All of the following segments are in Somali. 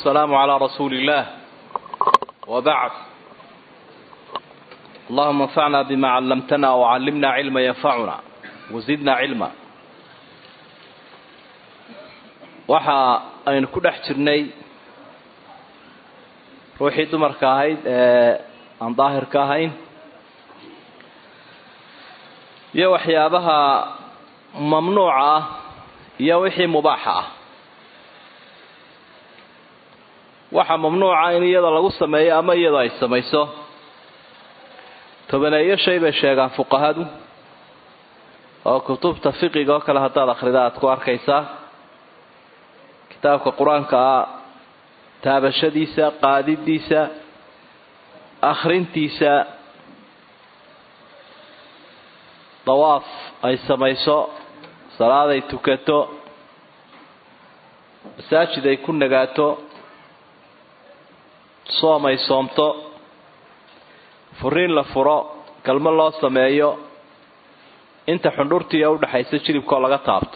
والسلام على رسول الله وبعد اللهم انفعنا بما علمتنا وعلمنا علما ينفعنا وزدنا علما waxa aynu ku dhex jirnay ruuxii dumarka ahayd ee aan daahirka ahayn iyo waxyaabaha mamnuuca ah iyo wixii mubaaxa ah waxa mamnuuca in iyada lagu sameeyo ama iyadoo ay samayso tobaneeyo shay bay sheegaan fuqahadu oo kutubta fiqiga oo kale haddaad akhrida aada ku arkaysaa kitaabka qur-aanka ah taabashadiisa qaadidiisa akhrintiisa dawaaf ay samayso salaaday tukato masaajid ay ku nagaato soom ay soomto furiin la furo galmo loo sameeyo inta xundhurtiiya udhaxaysa jilibkoo laga taabto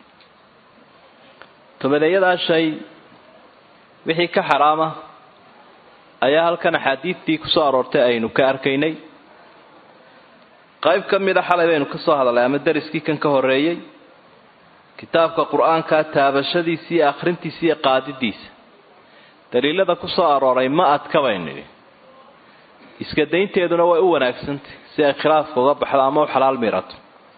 tobaneeyadaa shay wixii ka xaraama ayaa halkan axaadiidtii kusoo aroortay aynu ka arkaynay qayb ka mida xalay baynu ka soo hadalnay ama dariskii kan ka horeeyey kitaabka qur-aanka taabashadiisa iyo akhrintiisa iyo qaadidiisa daliilada kusoo arooray ma adka baynu nidhi iska daynteeduna way u wanaagsantay si ay khilaafka uga baxdo ama u xalaal miirato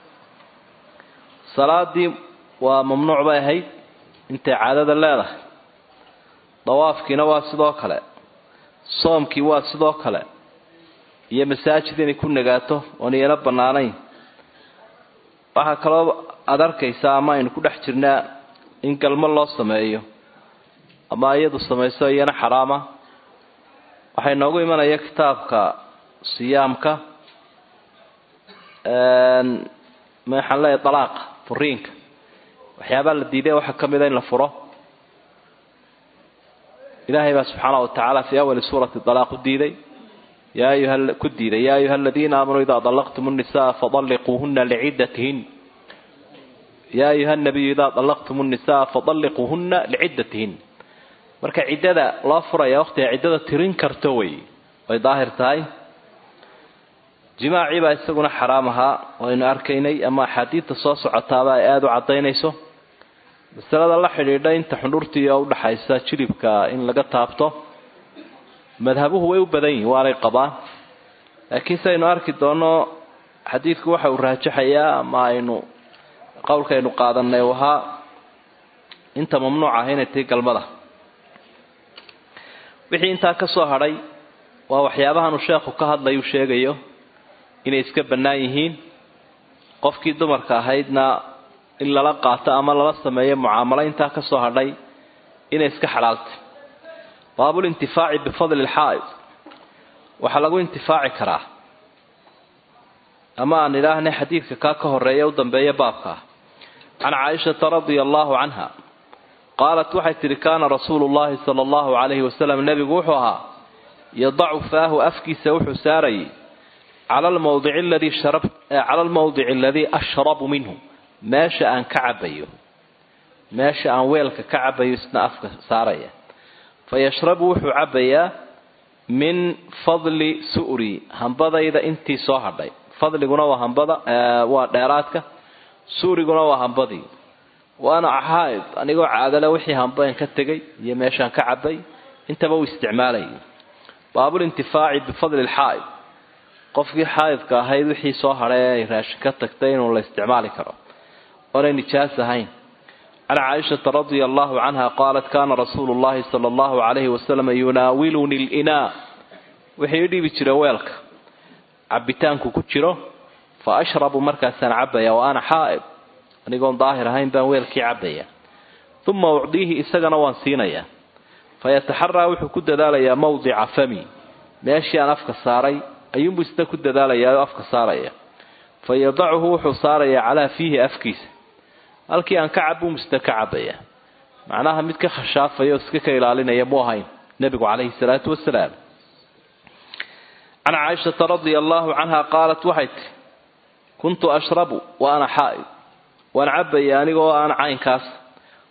salaadii waa mamnuuc bay ahayd intay caadada leedahay dawaafkiina waa sidoo kale soomkii waa sidoo kale iyo masaajid inay ku nagaato oon iyana bannaanayn waxaa kaloo aada arkaysaa ama aynu ku dhex jirnaa in galmo loo sameeyo ama iyadu samayso iyana xaraama waxay noogu imanaya kitaabka siyaamka maxaan leeyahay dalaaqa furiinka waxyaabaa la diiday waxaa ka mida in la furo ilaahay baa subxaana wa tacaala fii awali suurati dalaaq u diiday yaa ayuha ku diiday yaa ayuha aladiina aamanuu idaa dalaqtum nnisaa fadalliquuhuna liciddatihin yaa ayuha nabiyu idaa dalaqtum nnisaa fadalliquuhuna liciddatihin marka ciddada loo furaya waqtiga ciddada tirin karto wey way daahir tahay jimaacii baa isaguna xaraam ahaa waynu arkaynay ama axaadiidta soo socotaaba ay aada u caddaynayso masalada la xidhiidha inta xundhurtii oo udhaxaysa jilibka in laga taabto madhabuhu way u badan yihin waanay qabaan laakiin si aynu arki doono xadiidku waxa uu raajaxayaa ama aynu qowlkaynu qaadanay u ahaa inta mamnuuc ah inay tahay galmada wixii intaa ka soo hadhay waa waxyaabahanuu sheekhu ka hadlayu sheegayo inay iska bannaan yihiin qofkii dumarka ahaydna in lala qaato ama lala sameeyo mucaamalo intaa ka soo hadhay inay iska xalaaltay baabulintifaaci bifadli lxaa'id waxaa lagu intifaaci karaa ama aan idhaahnay xadiidka kaa ka horeeya u dambeeya baabka ah can caaishata radia allahu canha qaalat waxay tidhi kaana rasuulu llahi sala allahu calayhi wasalam nebigu wuxuu ahaa yadacu faahu afkiisa wuxuu saarayay cala almawdici aladii sharab cala almawdici aladii ashrabu minhu meesha aan ka cabayo meesha aan weelka ka cabayo isna afka saaraya fa yashrabu wuxuu cabayaa min fadli su'ri hambadayda intii soo hadhay fadliguna waa hambada waa dheeraadka suuriguna waa hambadii waana xaaid anigoo caadale wixii hambaen ka tegay iyo meeshaan ka cabay intaba uu isticmaalayay baabulintifaaci bifadli lxaa'id qofkii xaa'idka ahayd wixii soo hadhay ee ay raashin ka tagtay inuu la isticmaali karo oonay nijaas ahayn can caaishata radia allahu canha qaalat kaana rasuulu llahi sala allahu calayhi wasalam yunaawiluni linaa wixii i dhibi jira weelka cabitaanku ku jiro fa ashrabu markaasaan cabaya wa ana xaa'id anigoon daahir ahayn baan weelkii cabaya uma ucdiihi isagana waan siinayaa fayataxaraa wuxuu ku dadaalayaa mawdica fami meeshii aan afka saaray ayuunbuu isna ku dadaalayaa oo afka saaraya fa yadacuhu wuxuu saarayaa calaa fiihi afkiisa halkii aan ka cabuu misna ka cabaya macnaha mid ka khashaafaya oo iska ka ilaalinaya mu ahayn nebigu calayhi salaatu wasalaam can caaishata radia allaahu canha qaalat waxay tihi kuntu ashrabu wa ana xaa'id waan cabaya anigoo aan caynkaas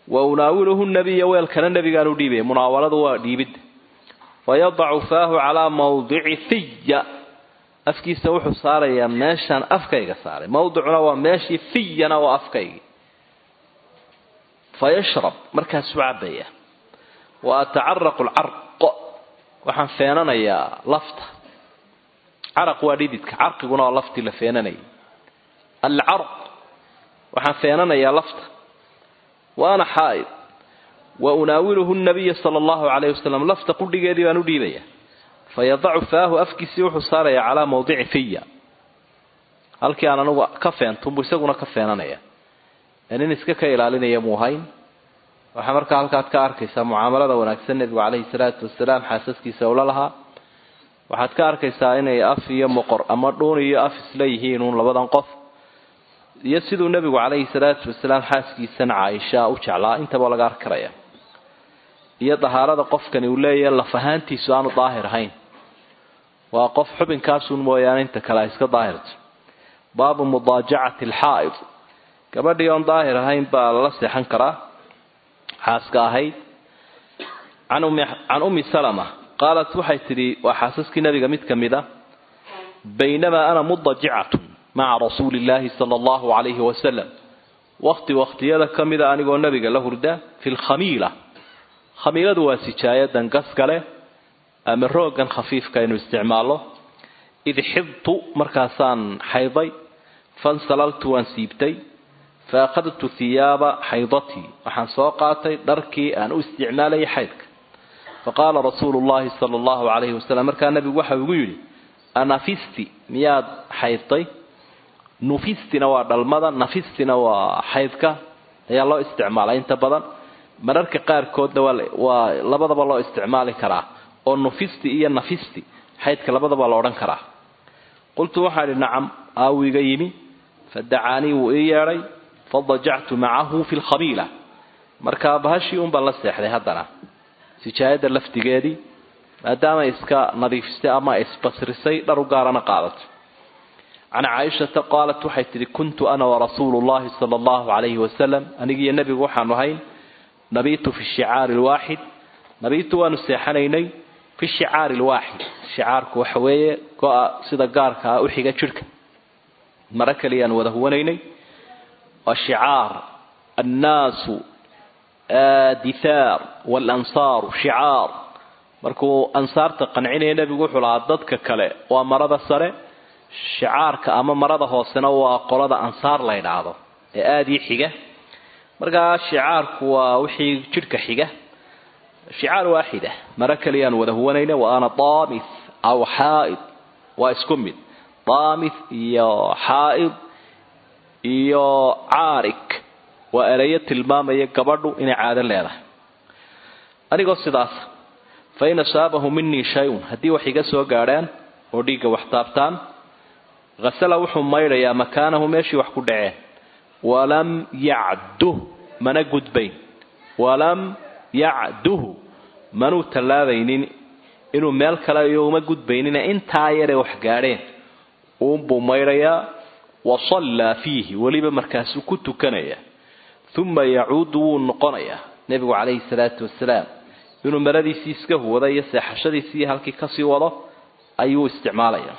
wa unaawiluhu nabiya weelkana nebigaan u dhiibaya munaawaladu waa dhiibidda wayadacu faahu calaa mawdici fiya afkiisa wuxuu saarayaa meeshaan afkayga saaray mawdicuna waa meeshii fiyana waa afkaygii fayashrab markaasuu cabaya wa atacaraqu lcarq waxaan feenanayaa lafta caraq waa dhididka carqiguna waa laftii la feenanayay alcarq waxaan feenanayaa lafta wa ana xaa'id wa unaawiluhu nabiya sala allahu calayhi wasalam lafta qudhigeedii baan u dhiibaya fayadacu faahu afkiisii wuxuu saarayaa calaa mawdici fiya halkii aan anugu ka feentunbu isaguna ka feenanaya nin iska ka ilaalinaya muu hayn waxaa markaa halkaad ka arkaysaa mucaamalada wanaagsan nebigu calayhi salaatu wasalaam xaasaskiisa ula lahaa waxaad ka arkaysaa inay af iyo moqor ama dhuun iyo af isla yihiin uun labadan qof iyo siduu nebigu calayhi salaatu wasalaam xaaskiisan caaisha u jeclaa intaba laga arki karaya iyo dahaarada qofkani uu leeyahay laf ahaantiisu aanu daahir ahayn waa qof xubinkaasun mooyaane inta kale ay iska daahirto baabu mudaajacati alxaa'id gabadhii oon daahir ahayn baa lala seexan karaa xaaska ahayd can ummi salama qaalat waxay tidhi waa xaasaskii nabiga mid ka mid a baynamaa ana mudajicatun maca rasuuli illaahi sala allahu calayhi wasalam wakti wakhtiyada ka mida anigoo nabiga la hurda fi lkhamiila khamiiladu waa sijaayadan gaskale ama rooggan khafiifka aynu isticmaalno id xidtu markaasaan xayday fansalaltu waan siibtay fa akhadtu hiyaaba xaydatii waxaan soo qaatay dharkii aan u isticmaalayay xaydka faqaala rasuulu llahi sala allahu calayhi wasalam markaa nabigu waxa ugu yidhi anafisti miyaad xaydtay nufistina waa dhalmada nafistina waa xaydka ayaa loo isticmaalaa inta badan mararka qaarkoodna waa labadaba loo isticmaali karaa oo nufisti iyo nafisti xaydka labadaba la odhan karaa qultu waxaa idhi nacam aawiga yimi fadacaanii wuu ii yeedhay fadajactu macahu fi lkhamiila markaa bahashii unbaan la seexday haddana sijaayadda laftigeedii maadaama iska nadiifisay ama isbasrisay dhar u gaarana qaadato can caaishata qaalat waxay tidhi kuntu ana warasuulu llahi sala allahu calayhi wasalam anigiiyo nebigu waxaanu ahayn nabiitu fi shicaari lwaaxid nabiitu waanu seexanaynay fi shicaari lwaaxid shicaarku waxa weeye go-a sida gaarka ah u xiga jidhka maro kaliyaan wada huwanaynay waa shicaar annaasu dithaar walansaaru shicaar markuu ansaarta qancinaya nebigu wuxuu lahaa dadka kale waa marada sare shicaarka ama marada hoosena waa qolada ansaar la ydhaahdo ee aada ii xiga markaa shicaarku waa wixii jidhka xiga shicaar waaxida maro kaliyaan wada huwanayna wa ana daamith aw xaa'id waa isku mid daamith iyo xaa'id iyo caarig waa ereyo tilmaamaya gabadhu inay caado leedahay anigoo sidaas fa in asaabahu minii shay-un haddii wax iga soo gaadhaan oo dhiigga wax taabtaan hasala wuxuu maydhayaa makaanahu meeshii wax ku dhaceen walam yacduh mana gudbayn walam yacduhu manuu tallaabaynin inuu meel kale iyo uma gudbaynina intaa yaree wax gaadheen uunbuu maydhayaa wa sallaa fiihi weliba markaasuu ku tukanaya uma yacuudu wuu noqonayaa nebigu calayhi salaatu wasalaam inuu maradiisii iska huwada iyo seexashadiisii halkii kasii wado ayuu isticmaalaya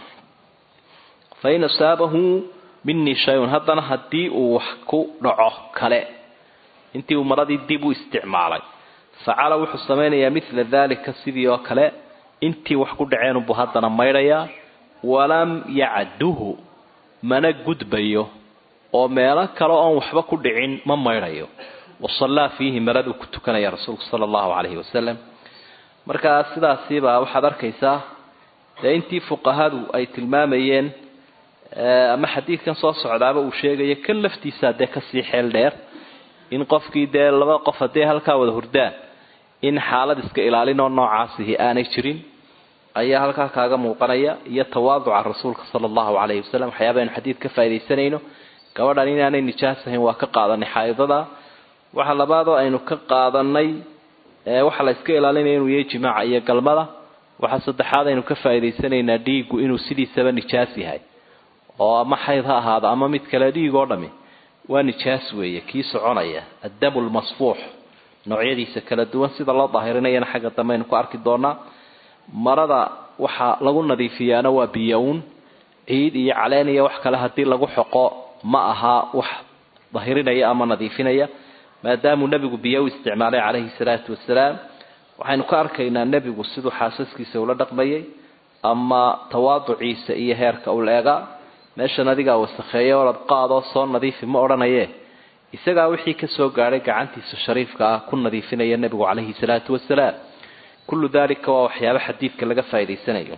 fa in asaabahu minii shay-un haddana haddii uu wax ku dhaco kale intii uu maradii dib u isticmaalay facala wuxuu samaynayaa midla daalika sidii oo kale intii wax ku dhaceenunbuu haddana maydhayaa walam yacduhu mana gudbayo oo meelo kale oon waxba ku dhicin ma maydhayo wasallaa fiihi maraduu ku tukanaya rasuulku sala allahu calayhi wasalam markaa sidaasiibaa waxaad arkaysaa dee intii fuqahadu ay tilmaamayeen ama xadiidkan soo socdaaba uu sheegayo kan laftiisaa dee kasii xeel dheer in qofkii dee laba qof haddii halkaa wada hurdaan in xaalad iska ilaalinoo noocaasihi aanay jirin ayaa halkaa kaaga muuqanaya iyo tawaaduca rasuulka sala allahu calayhi wasalam waxyaaba aynu xadiid ka faa'idaysanayno gabadhan inaanay nijaas ahayn waa ka qaadanay xaa'idada waxa labaadoo aynu ka qaadanay waxaa la iska ilaalinaya inuu yahay jimaaca iyo galmada waxaa saddexaad aynu ka faa'idaysanaynaa dhiiggu inuu sidiisaba nijaas yahay oo ama xayd ha ahaado ama mid kale dhiig oo dhami waa nijaas weeye kii soconaya addamu lmasfuux noocyadiisa kala duwan sida loo daahirinayana xagga dambe aynu ku arki doonaa marada waxaa lagu nadiifiyaana waa biyo-uun ciid iyo caleen iyo wax kale haddii lagu xoqo ma aha wax dahirinaya ama nadiifinaya maadaamuu nebigu biyo u isticmaalay calayhi salaatu wasalaam waxaynu ka arkaynaa nebigu siduu xaasaskiisa ula dhaqmayay ama tawaaduciisa iyo heerka uu leegaa meeshan adigaa wasakheeya orad qaadoo soo nadiifi ma odhanaye isagaa wixii ka soo gaadhay gacantiisa shariifka ah ku nadiifinaya nebigu calayhi salaatu wasalaam kullu dalika waa waxyaaba xadiidka laga faa'idaysanayo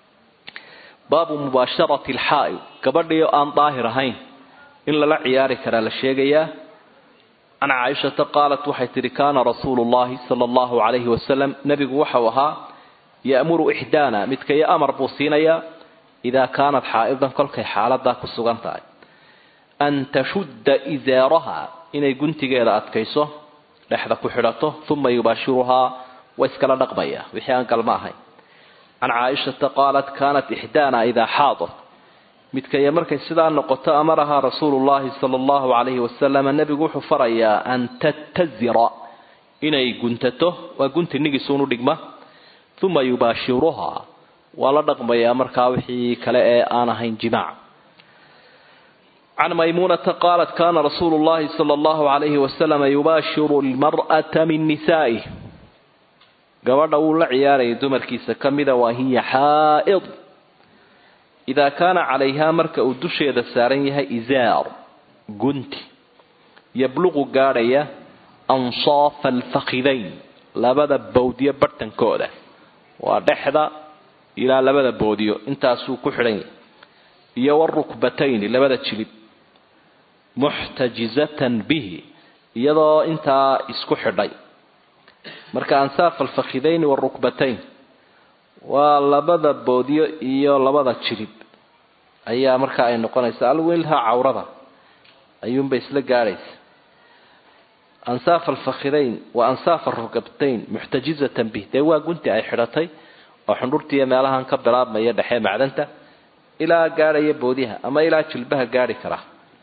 baabu mubaasharati alxaa'id gabadhii aan daahir ahayn in lala ciyaari karaa la sheegayaa can caaishata qaalat waxay tidhi kaana rasuulu llahi sala allahu calayhi wasalam nebigu waxau ahaa ya'muru ixdaana midkayo amar buu siinayaa idaa kaanat xaa'idan kolkay xaaladaa ku sugan tahay an tashudda izaaraha inay guntigeeda adkayso dhexda ku xidhato uma yubaashiruhaa wa iskala dhaqmaya wixii aan galma ahayn can caaishata qaalat kaanat ixdaana idaa xaadat midkaya markay sidaa noqoto amarahaa rasuulu llahi sala allahu calayhi wasalam nebigu wuxuu farayaa an tattazira inay guntato waa gunti nigisuunu dhigma uma yubaashiruhaa waa la dhaqmayaa markaa wixii kale ee aan ahayn jimaac can maymuunata qaalat kaana rasuulu llahi sala allahu calayhi wasalama yubaashiru lmar'ata min nisaa'ih gabadha wuu la ciyaarayay dumarkiisa ka mida waa hiya xaa'id idaa kaana calayhaa marka uu dusheeda saaran yahay izaar gunti yabluqu gaadhaya ansaafa alfakidayn labada bowdyo barhtankooda waa dhexda ilaa labada boodiyo intaasuu ku xidhan yahay iyo warukbatayni labada jilib muxtajizatan bihi iyadoo intaa isku xidhay marka ansaaf alfakhidayni warukbatayn waa labada boodyo iyo labada jilib ayaa markaa ay noqonaysa alwilha cawrada ayuunbay isla gaadhaysa ansaaf alfakhidayn wa ansaaf arukbatayn muxtajizatan bih dee waa gunti ay xidhatay oo xundhurtiiyo meelahan ka bilaabmaya dhexee macdanta ilaa gaadhaya boodyaha ama ilaa jilbaha gaadhi kara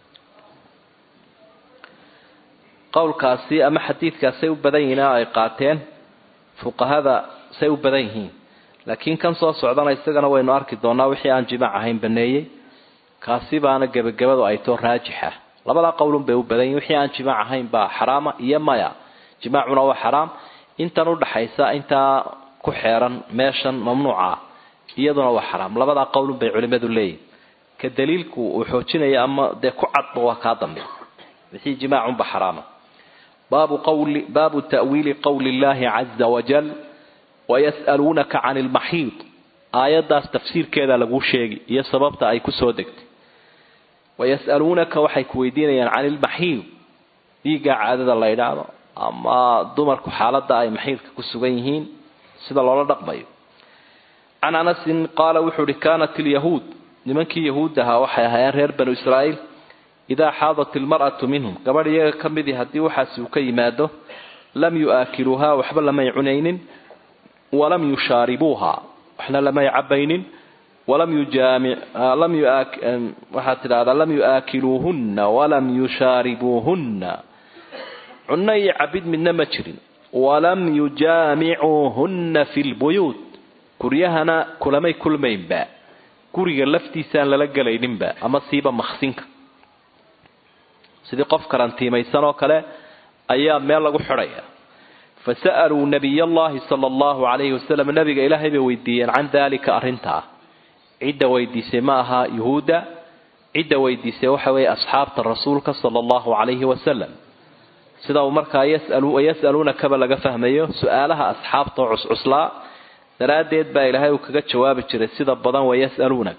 qowlkaasi ama xadiidkaasay u badan yihiin oo ay qaateen fuqahada say u badan yihiin laakiin kan soo socdana isagana waynu arki doonaa wixii aan jimaac ahayn baneeyey kaasi baana gebagabadu ay too raajixa labadaa qowlun bay u badan yihin wixii aan jimaac ahayn baa xaraama iyo maya jimaacuna waa xaraam intan udhaxaysa intaa ku xeeran meeshan mamnuuca ah iyaduna waa xaraam labadaa qowlun bay culimadu leeyihin ka daliilku uu xoojinaya ama dee ku cadba waa kaa dambe wixii jimaacunba xaraama baabu qawli baabu ta'wiili qowli illahi caza wajal wayas'aluunaka can ilmaxiid aayaddaas tafsiirkeeda laguu sheegi iyo sababta ay kusoo degtay wayas'aluunaka waxay ku weydiinayaan can ilmaxiid dhiigga caadada la ydhaahdo ama dumarku xaaladda ay maxiidka ku sugan yihiin sida loola dhaqmayo can anasin qaala wuxuu uhi kaanat ilyahuud nimankii yahuud ahaa waxay ahaayeen reer banu israa'iil idaa xaadat ilmar'atu minhum gabadh iyaga ka midii haddii waxaasi uu ka yimaado lam yu'aakiluuhaa waxba lamay cunaynin walam yushaaribuuha waxna lamay cabaynin walam yujaamic lam waxaad tidhahdaa lam yu'aakiluuhunna walam yushaaribuuhunna cunno iyo cabid midna ma jirin walam yujaamicuuhunna fi lbuyuut guryahana kulamay kulmaynba guriga laftiisaan lala gelayninba ama siiba maksinka sidii qof karantiimaysan oo kale ayaa meel lagu xidhaya fasa'aluu nabiy allahi sala allahu calayhi wasalam nabiga ilaahay bay weydiiyeen can daalika arrintaa cidda weydiisay ma aha yuhuudda cidda weydiisay waxa weeye asxaabta rasuulka sala allahu calayhi wasalam sida uu markaa yas'aluunakaba laga fahmayo su-aalaha asxaabta oo cuscuslaa daraaddeed baa ilaahay uu kaga jawaabi jiray sida badan wayas'aluunak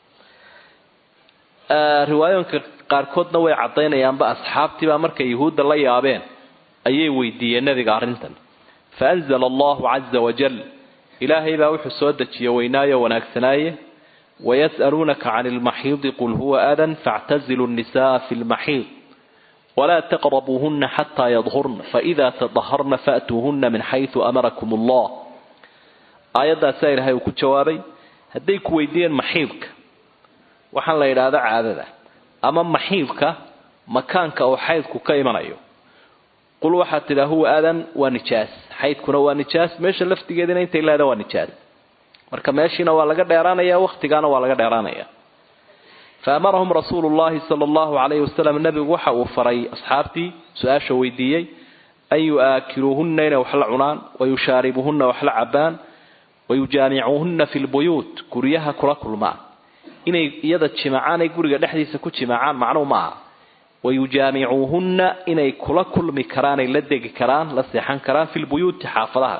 riwaayooyinka qaarkoodna way caddaynayaanba asxaabtiibaa markay yuhuudda la yaabeen ayay weydiiyeen nabiga arrintan fa anzala allahu caza wajal ilaahay baa wuxuu soo dejiye weynaayo wanaagsanaaye wayas'aluunaka can ilmaxiidi qul huwa adan factazilu nnisa'a fi lmaxiid walaa taqrabuuhuna xataa yadhurna faida tadaharna fa'tuuhuna min xaysu amarakum allah aayaddaasaa ilaahay uu ku jawaabay hadday ku weydiiyeen maxiidka waxaan la yidhaahda caadada ama maxiidka makaanka oo xaydku ka imanayo qul waxaad tidhaa huwa aadan waa nijaas xaydkuna waa nijaas meesha laftigeedina intay leeda waa nijaas marka meeshiina waa laga dheeraanaya wakhtigaana waa laga dheeraanaya fa amarahum rasuulu llahi sala allahu calayhi wasalam nebigu waxa uu faray asxaabtii su-aasha weydiiyey an yu'aakiluuhunna inay wax la cunaan wayushaaribuhunna wax la cabaan wayujaamicuuhunna fi lbuyuut guryaha kula kulmaan inay iyada jimacaan ay guriga dhexdiisa ku jimacaan macnuu ma aha wayujaamicuuhunna inay kula kulmi karaan ay la degi karaan la seexan karaan fi lbuyuuti xaafadaha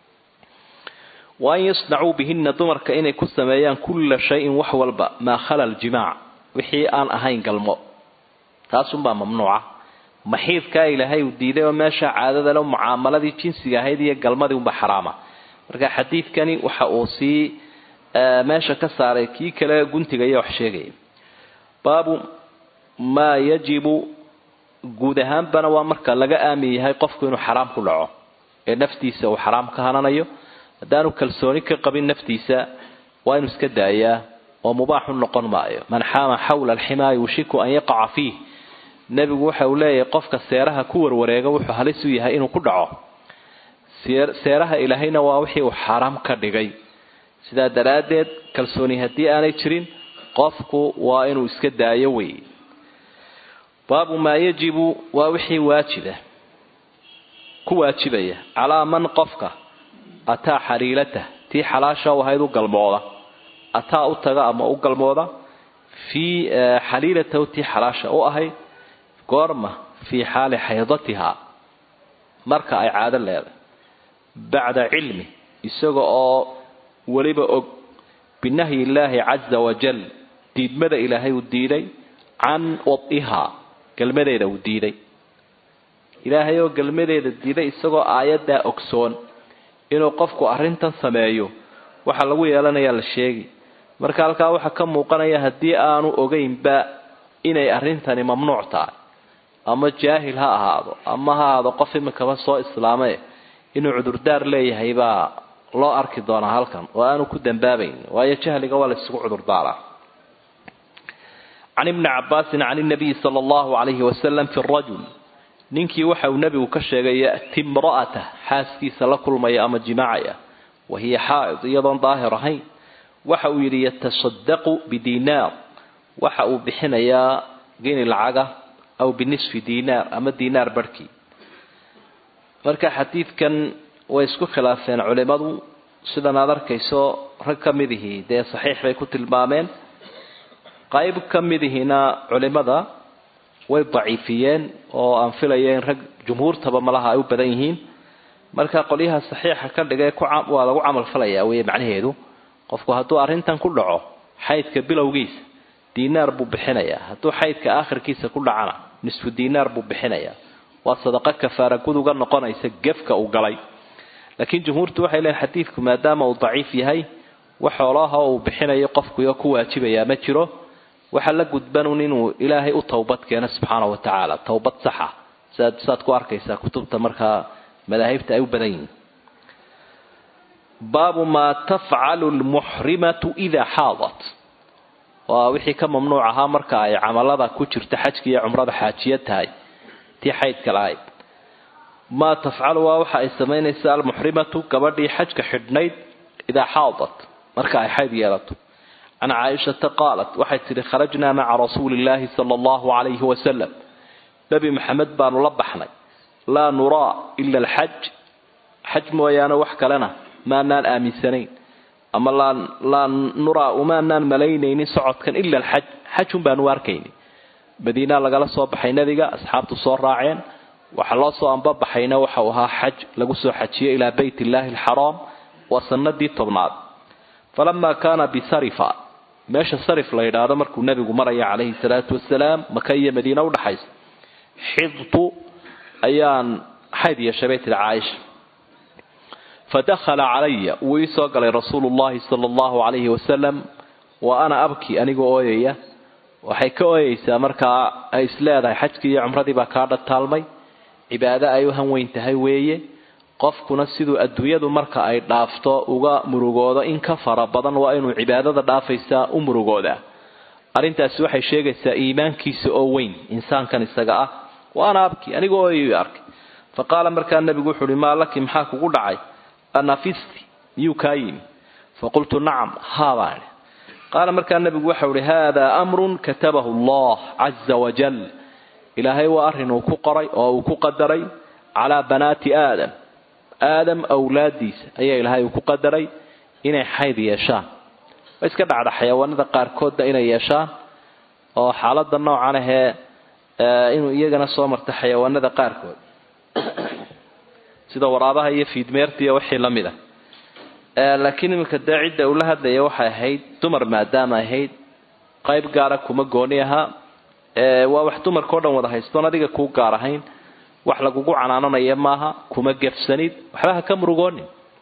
wa an yasnacuu bihinna dumarka inay ku sameeyaan kulla shayin wax walba maa khala aljimaac wixii aan ahayn galmo taasunbaa mamnuuca maxiidkaa ilaahay uu diiday oo meesha caadadale mucaamaladii jinsiga ahayd iyo galmadii unba xaraama marka xadiidkani waxa uu sii meesha ka saaray kii kale guntiga iyo wax sheegaya baabu maa yajibu guud ahaanbana waa marka laga aamin yahay qofku inuu xaraam ku dhaco ee naftiisa uu xaraam ka hananayo haddaanu kalsooni ka qabin naftiisa waa inuu iska daayaa oo mubaaxu noqon maayo man xaama xawla alximaa yuushiku an yaqaca fiih nebigu waxa uu leeyahay qofka seeraha ku warwareega wuxuu halis u yahay inuu ku dhaco seeraha ilaahayna waa wixii uu xaaraam ka dhigay sidaa daraaddeed kalsooni haddii aanay jirin qofku waa inuu iska daayo wey baabu maa yajibu waa wixii waajiba ku waajibaya calaa man qofka ataa xariilatah tii xalaasha u ahayd u galmooda ataa u taga ama u galmooda fii xaliilatahu tii xalaasha u ahayd goorma fii xaali xaydatiha marka ay caado leedahay bacda cilmi isaga oo weliba og binahyi illaahi caza wajal diidmada ilaahay uu diiday can wadihaa galmadeeda uu diiday ilaahay oo galmadeeda diiday isagoo aayaddaa ogsoon inuu qofku arrintan sameeyo waxaa lagu yeelanayaa la sheegi marka halkaa waxaa ka muuqanaya haddii aanu ogeynba inay arrintani mamnuuc tahay ama jaahil ha ahaado ama ha ahaado qof imikaba soo islaame inuu cudurdaar leeyahay baa loo arki doonaa halkan oo aanu ku dambaabayn waayo jahliga waa la isugu cudurdaaraa can ibni cabaasin can inabiyi sala allahu calayhi wasalam fi rajul ninkii waxa uu nebigu ka sheegay ya'ti imra'atah xaaskiisa la kulmaya ama jimaacaya wa hiya xaa'id iyadoon daahir ahayn waxa uu yidhi yatasadaqu bidiinaar waxa uu bixinayaa geni lacaga aw binisfi diinaar ama diinaar barhkii marka xadiidkan way isku khilaafeen culimmadu sidan aad arkayso rag ka midihii dee saxiix bay ku tilmaameen qayb ka midihiina culimmada way daciifiyeen oo aan filaya in rag jumhuurtaba malaha ay u badan yihiin marka qolyaha saxiixa ka dhigay waa lagu camal falayaa wey macnaheedu qofku hadduu arrintan ku dhaco xaydka bilowgiisa diinaar buu bixinayaa hadduu xaydka aakhirkiisa ku dhacana nisfu diinaar buu bixinayaa waa sadaqo kafaara guduga noqonaysa gefka uu galay laakiin jumhuurtu waxay leeyiin xadiidku maadaama uu daciif yahay wax xoolaha uu bixinayo qofkuyo ku waajibayaa ma jiro waxaa la gudbanun inuu ilaahay u towbad keeno subxaana wa tacaala towbad saxa siaad saad ku arkaysaa kutubta markaa madaahibta ay u badan yihiin baabu maa tafcalu lmuxrimatu idaa xaadat waa wixii ka mamnuuc ahaa marka ay camalada ku jirta xajka iyo cumrada xaajiya tahay tii xaydka lahayd maa tafcalu waa waxa ay samaynaysa almuxrimatu gabadhii xajka xidhnayd idaa xaadat marka ay xayd yeelato can caaishata qaalat waxay tidhi kharajnaa maca rasuuli illaahi sala allahu calayhi wasalam nebi maxamed baanu la baxnay laa nuraa ila alxaj xaj mooyaane wax kalena maanaan aaminsanayn ama laa nuraa umaanaan malaynaynin socodkan ila alxaj xajun baanu arkayni madiina lagala soo baxay nebiga asxaabtu soo raaceen waxaa loo soo ambabaxayna waxau ahaa xaj lagu soo xajiyey ilaa bayt illaahi alxaraam waa sanadii tobnaad falamaa kaana bisarifa meesha sarif la yidhaahdo markuu nebigu maraya calayhi salaatu wasalaam maka iyo madiina udhaxaysa xidtu ayaan xayd yeeshay bay tihi caaisha fadakhala calaya wuu ii soo galay rasuulu llahi sala allahu calayhi wasalam wa ana abki anigoo ooyaya waxay ka ooyeysaa markaa ay isleedahay xajkii iyo cumradii baa kaa dhataalmay cibaado ay u hanweyn tahay weeye qofkuna siduu adduunyadu marka ay dhaafto uga murugoodo in ka fara badan waa inuu cibaadada dhaafaysaa u murugoodaa arrintaasi waxay sheegaysaa iimaankiisa oo weyn insaankan isaga ah wa ana abki anigoo ooyay arkay fa qaala markaa nebigu wuxu uhi maa laki maxaa kugu dhacay anafisti miyuu kaa yimi faqultu nacam haa baan idhi qaala markaa nebigu waxau ihi haadaa amrun katabahu allah caza wajal ilaahay waa arrin uu ku qoray oo uu ku qadaray calaa banaati aadam aadam awlaadiisa ayaa ilaahay uu ku qadaray inay xayd yeeshaan way iska dhacda xayawaanada qaarkoodna inay yeeshaan oo xaaladda noocan ahee inuu iyagana soo marta xayawaanada qaarkood sida waraabaha iyo fiidmeerta iyo wixii la mid a laakiin iminka dee cidda uu la hadlaya waxay ahayd dumar maadaama ahayd qayb gaara kuma gooni ahaa waa wax dumarkao dhan wada haystoon adiga kuu gaar ahayn wax lagugu canaananaya maaha kuma gefsanid waxba ha ka murugoonin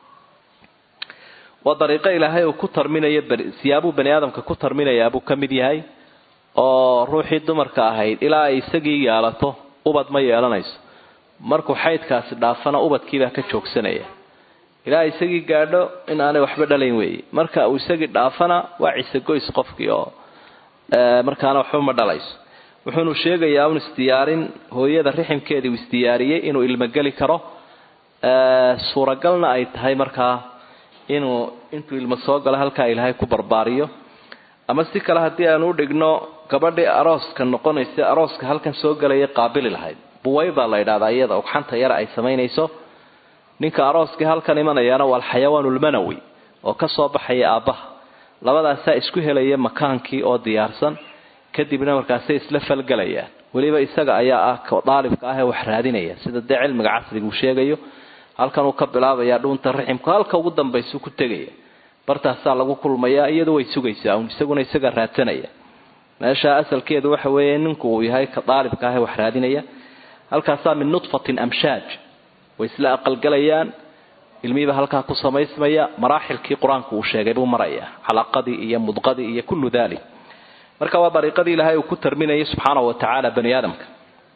waa dariiqo ilaahay uu ku tarminayo siyaabuu bani aadamka ku tarminayaabuu ka mid yahay oo ruuxii dumarka ahayd ilaa ay isagii yeelato ubad ma yeelanayso markuu xaydkaasi dhaafana ubadkiibaa ka joogsanaya ilaa isagii gaadho in aanay waxba dhalayn weeye marka uu isagii dhaafana waa cisegoys qofkii oo markaana waxba ma dhalayso wuxuunu sheegayaa un isdiyaarin hooyada riximkeedii uu isdiyaariyey inuu ilmogeli karo suuragalna ay tahay markaa inuu intuu ilmo soo galo halkaa ilaahay ku barbaariyo ama si kale haddii aanu udhigno gabadhii arooska noqonaysa arooska halkan soo gelaya qaabili lahayd buwayda la yidhahdaa iyada ugxanta yara ay samaynayso ninka arooskii halkan imanayaana waa alxayawaanulmanawi oo ka soo baxaya aabbaha labadaasaa isku helaya makaankii oo diyaarsan kadibna markaasay isla falgelayaan weliba isaga ayaa ah daalibka ah ee wax raadinaya sida dee cilmiga casriga uu sheegayo halkan uu ka bilaabaya dhuunta raximku halka ugu dambaysu ku tegaya bartaasaa lagu kulmayaa iyadu way sugaysaa un isaguna isaga raadsanaya meesha asalkeedu waxa weeye ninku uu yahay ka daalibka ah ee wax raadinaya halkaasaa min nudfatin amshaaj way isla aqalgalayaan ilmihiiba halkaa ku samaysmaya maraaxilkii qur-aanku uu sheegay buu maraya calaqadii iyo mudqadii iyo kullu dalik marka waa dariiqadii ilaahay uu ku tarminayay subxaanahu watacaala bani aadamka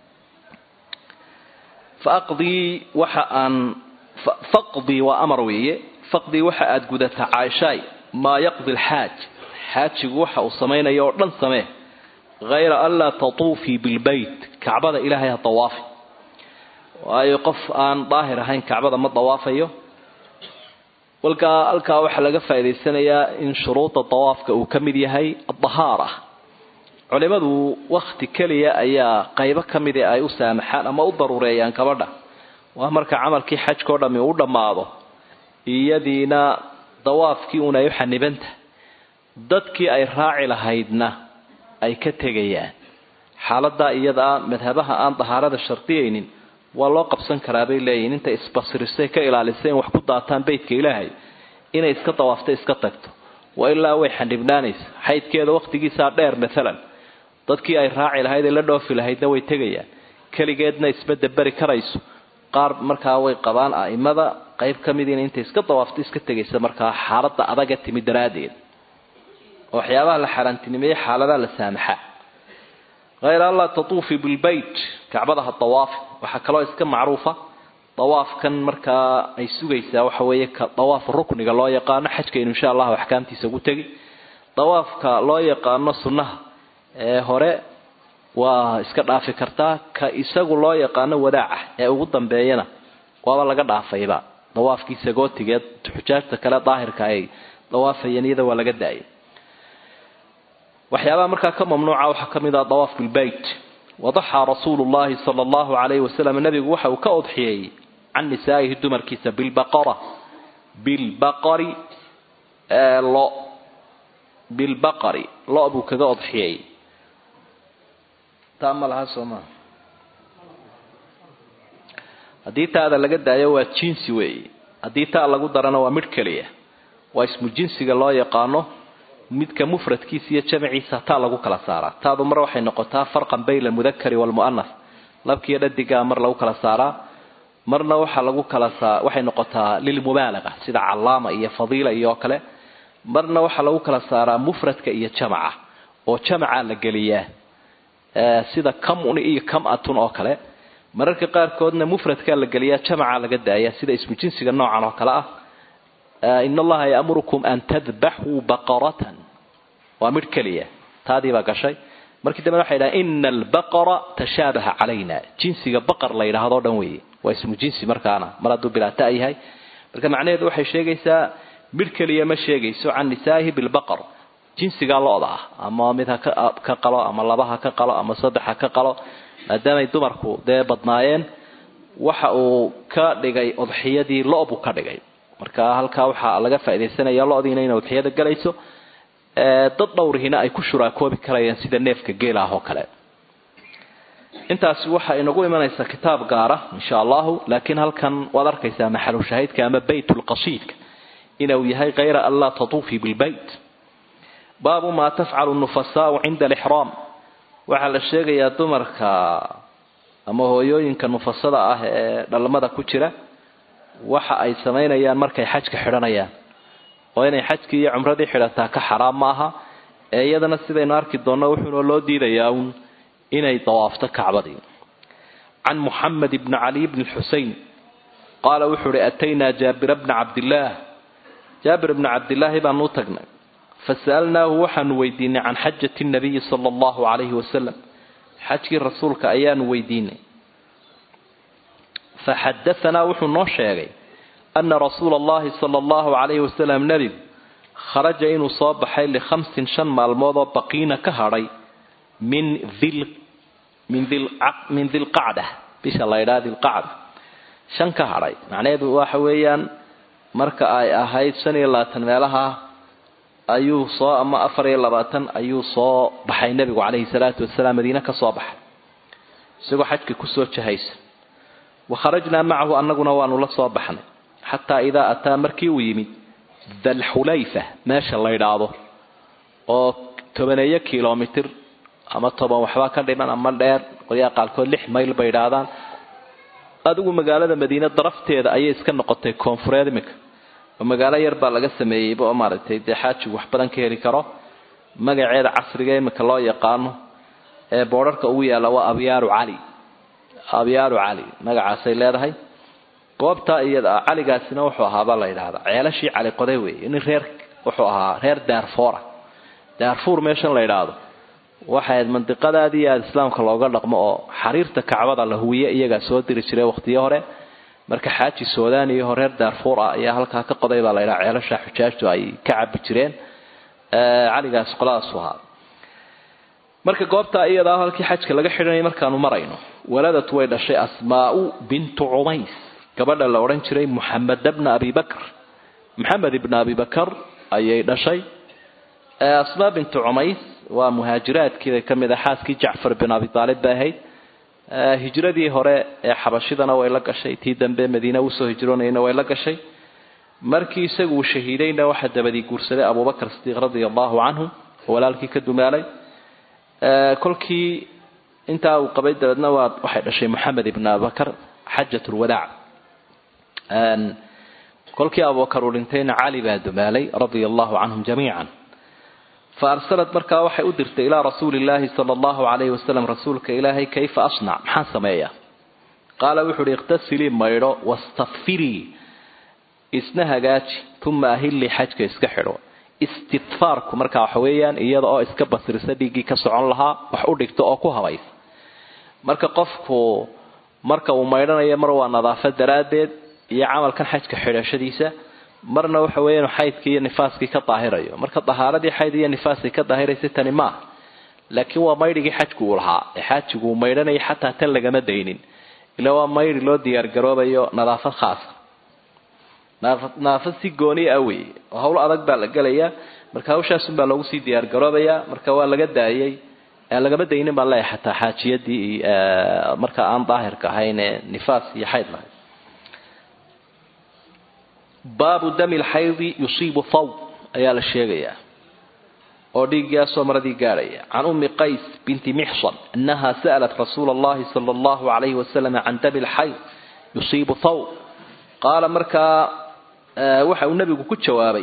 faaqdii waxa aan faqdii waa amar weeye faqdii waxa aada gudataa caaishaay maa yaqdi alxaaj xaajigu waxa uu samaynayo oo dhan samee hayra anlaa tatuufii bilbeyt kacbada ilaahay ha dawaafi waayo qof aan daahir ahayn kacbada ma dawaafayo walkaa halkaa waxaa laga faa'idaysanayaa in shuruuda dawaafka uu ka mid yahay adahaara culimadu wakti keliya ayaa qaybo ka midi ay u saamaxaan ama u daruureeyaan gabadha waa marka camalkii xajkao dhammi u dhammaado iyadiina dawaafkii un ay u xanibantah dadkii ay raaci lahaydna ay ka tegayaan xaaladaa iyadaa madhabaha aan dahaarada shardiyaynin waa loo qabsan karaa bay leeyihin intay isbasirisay ka ilaalisay in wax ku daataan beytka ilaahay inay iska dawaafta iska tagto wa ilaa way xanibnaanaysa xaydkeeda wakhtigiisaa dheer maalan dadkii ay raaci lahayd ee la dhoofi lahaydna way tegayaan keligeedna isma daberi karayso qaar markaa way qabaan a'imada qayb ka midiina intay iska dawaafto iska tegaysa markaa xaaladda adaga timi daraaddeed oo waxyaabaha la xaaraantinimeeyey xaaladaha la saamaxa hayra anlaa tatuufi bilbeyt kacbada ha dawaafi waxaa kaloo iska macruufa dawaafkan markaa ay sugaysaa waxa weeye ka dawaaf rukniga loo yaqaano xajkaynu insha allahu axkaamtiisa ugu tegi dawaafka loo yaqaano sunnaha ee hore waa iska dhaafi kartaa ka isagu loo yaqaano wadaaca ee ugu dambeeyana waaba laga dhaafayba dawaafkii sagootigeed xujaajta kale daahirka ay dawaafayeen iyada waa laga daayay waxyaabaha markaa ka mamnuuca waxaa ka mid ah dawaaf bilbeyt wadaxaa rasuulu llahi sala allahu calayhi wasalam nebigu waxa uu ka odxiyeeyey can nisaa'ihi dumarkiisa bilbaqara bilbaqari lo bilbaqari lo buu kaga odxiyeeyey taa ma laha soomaa haddii taada laga daayo waa jinsi weeye haddii taa lagu darana waa midh keliya waa ismu jinsiga loo yaqaano midka mufradkiisa iyo jamaciisa taa lagu kala saaraa taadu mar waxay noqotaa farqan bayna almudakari waalmu'anas labkiiyo dhadigaa mar lagu kala saaraa marna waxaa lagu kala saa waxay noqotaa lilmubaalaga sida callaama iyo fadiila iyo kale marna waxaa lagu kala saaraa mufradka iyo jamaca oo jamaca la geliyaa sida kamun iyo kamatun oo kale mararka qaarkoodna mufradkaa la geliyaa jamaca laga daaya sida ismu jinsiga noocan oo kale ah in allaha yaamurukum an tadbaxuu baqaratan waa midh keliya taadii baa gashay markii dambena waxay dhaha ina albaqara tashaabaha calayna jinsiga baqar la yidhaahdo dhan weeye waa ismu jinsi markaana mar hadduu bilaata yahay marka macnaheedu waxay sheegaysaa midh keliya ma sheegayso can nisaa'ihi bilbaqar jinsigaa lo-da ah ama mid ha ka qalo ama laba ha ka qalo ama saddex ha ka qalo maadaamay dumarku dee badnaayeen waxa uu ka dhigay udxiyadii lo buu ka dhigay marka halkaa waxaa laga faaidaysanaya lodiina inay udxiyada galayso dad dhowrihina ay ku shuraakoobi karayaan sida neefka geela ah oo kale intaasi waxa inagu imanaysaa kitaab gaara insha allahu laakiin halkan waad arkaysaa maxalu shaahidka ama baytulqasiidka inuu yahay kayra an laa tatuufii bilbayt baabu maa tafcalu nufasaau cinda alixraam waxaa la sheegayaa dumarka ama hooyooyinka nufasada ah ee dhalmada ku jira waxa ay samaynayaan markay xajka xidhanayaan oo inay xajkii iyo cumradii xidhataa ka xaraam ma aha ee iyadana sidaynu arki doonno wuxuuna loo diidayaa uun inay dawaafto kacbadii can muxamed bni cali bni xusein qaala wuxuu uhi ataynaa jaabira bna cabdillaah jaabir bna cabdillaahi baanu u tagnay fasa'alnaahu waxaanu weydiinay can xajati nabiyi sala allahu calayhi wasalam xajkii rasuulka ayaanu weydiinay faxadaanaa wuxuu noo sheegay ana rasuula allahi sala allahu calayhi wasalam nebigu kharaja inuu soo baxay likhamsin shan maalmood oo baqiina ka hadhay min min dilqacda bisha laydhaa dilqacda shan ka hadhay macnaheedu waxa weeyaan marka ay ahayd shan iyo labaatan meelaha ayuu soo ama afar iyo labaatan ayuu soo baxay nebigu calayhi salaatu wasalaam madiine ka soo baxay isagoo xajka kusoo jahaysa wa kharajnaa macahu annaguna waanu la soo baxnay xataa idaa ataa markii uu yimid dalxulayfa meesha la ydhaahdo oo tobaneeyo kilomitir ama toban waxbaa ka dhiman ama dheer qolyaha qaarkood lix mayl bay idhaahdaan adigu magaalada madiine darafteeda ayay iska noqotay koonfureed iminka oo magaalo yar baa laga sameeyeyba oo maaragtay dee xaajigu wax badan ka heli karo magaceeda casriga iminka loo yaqaano ee boodharka ugu yaalla waa abyaaru cali abyaaru cali magacaasay leedahay goobtaa iyada caligaasina wuxuu ahaabaa la yidhaahdaa ceelashii cali qoday weeye nin reer wuxuu ahaa reer daarfoora daarfuur meeshan la yidhaahdo waxayd mandiqadaadii aada islaamka looga dhaqmo oo xariirta kacbada la huwiye iyagaa soo diri jiray waqtiyo hore marka xaaji suudaan iyo reer daarfuur ah ayaa halkaa ka qoday baa la yidhaha ceelasha xujaajtu ay ka cabi jireen caligaas qoladaasu ahaa marka goobtaa iyadaa halkii xajka laga xidhanayay markaanu marayno waladad way dhashay asmaau bintu cumays gabadha la odhan jiray muxamed bna abi bakr maxamed ibna abi bakar ayay dhashay asmaa bintu cumays waa muhaajiraadkiibay ka mid ah xaaskii jacfar bin abi aalib bay ahayd hijradii hore ee xabashidana way la gashay tii dambe madiine usoo hijroonayna way la gashay markii isagu uu shahiidayna waxaa dabadii guursaday abubakr sidiiq radia allahu canhu oo walaalkii ka dumaalay kolkii intaa uu qabay dabeedna waa waxay dhashay moxamed ibn abubakar xajat lwadaac kolkii abubakar uu dhintayna cali baa dumaalay radia allahu canhum jamiican fa arsalat markaa waxay u dirtay ilaa rasuuli illaahi sala allahu calayhi wasalam rasuulka ilaahay kayfa asnac maxaan sameeyaa qaala wuxu uhi ikhtasilii maydho wastakfirii isna hagaaji uma ahillii xajka iska xidho istidfaarku markaa waxa weeyaan iyada oo iska basrisa dhiiggii ka socon lahaa wax u dhigto oo ku habaysa marka qofku marka uu maydhanayo mar waa nadaafad daraaddeed iyo camalkan xajka xidhashadiisa marna waxa weya inu xaydkii iyo nifaaskii ka daahirayo marka dahaaradii xayd iyo nifaaskii ka daahiraysa tani maaha laakiin waa maydhigii xajku uu lahaa ee xaajigu uu maydhanaya xataa tan lagama daynin ila waa maydhi loo diyaargaroobayo nadaafad khaasa nadaafad si gooni ah wey oo hawl adag baa la gelayaa marka hawshaasunbaa loogu sii diyaargaroobayaa marka waa laga daayay lagama daynin baan leeyahay xataa xaajiyadii marka aan daahirka ahayn ee nifaas iyo xayd lahayd baabu dami lxaydi yusiibu thawb ayaa la sheegayaa oo dhiiggaasoo maradii gaadhaya can ummi qays binti mixsan annaha sa'lat rasuula allahi sala allahu calayhi wasalam can dami lxayd yusiibu thawb qaala markaa waxa uu nebigu ku jawaabay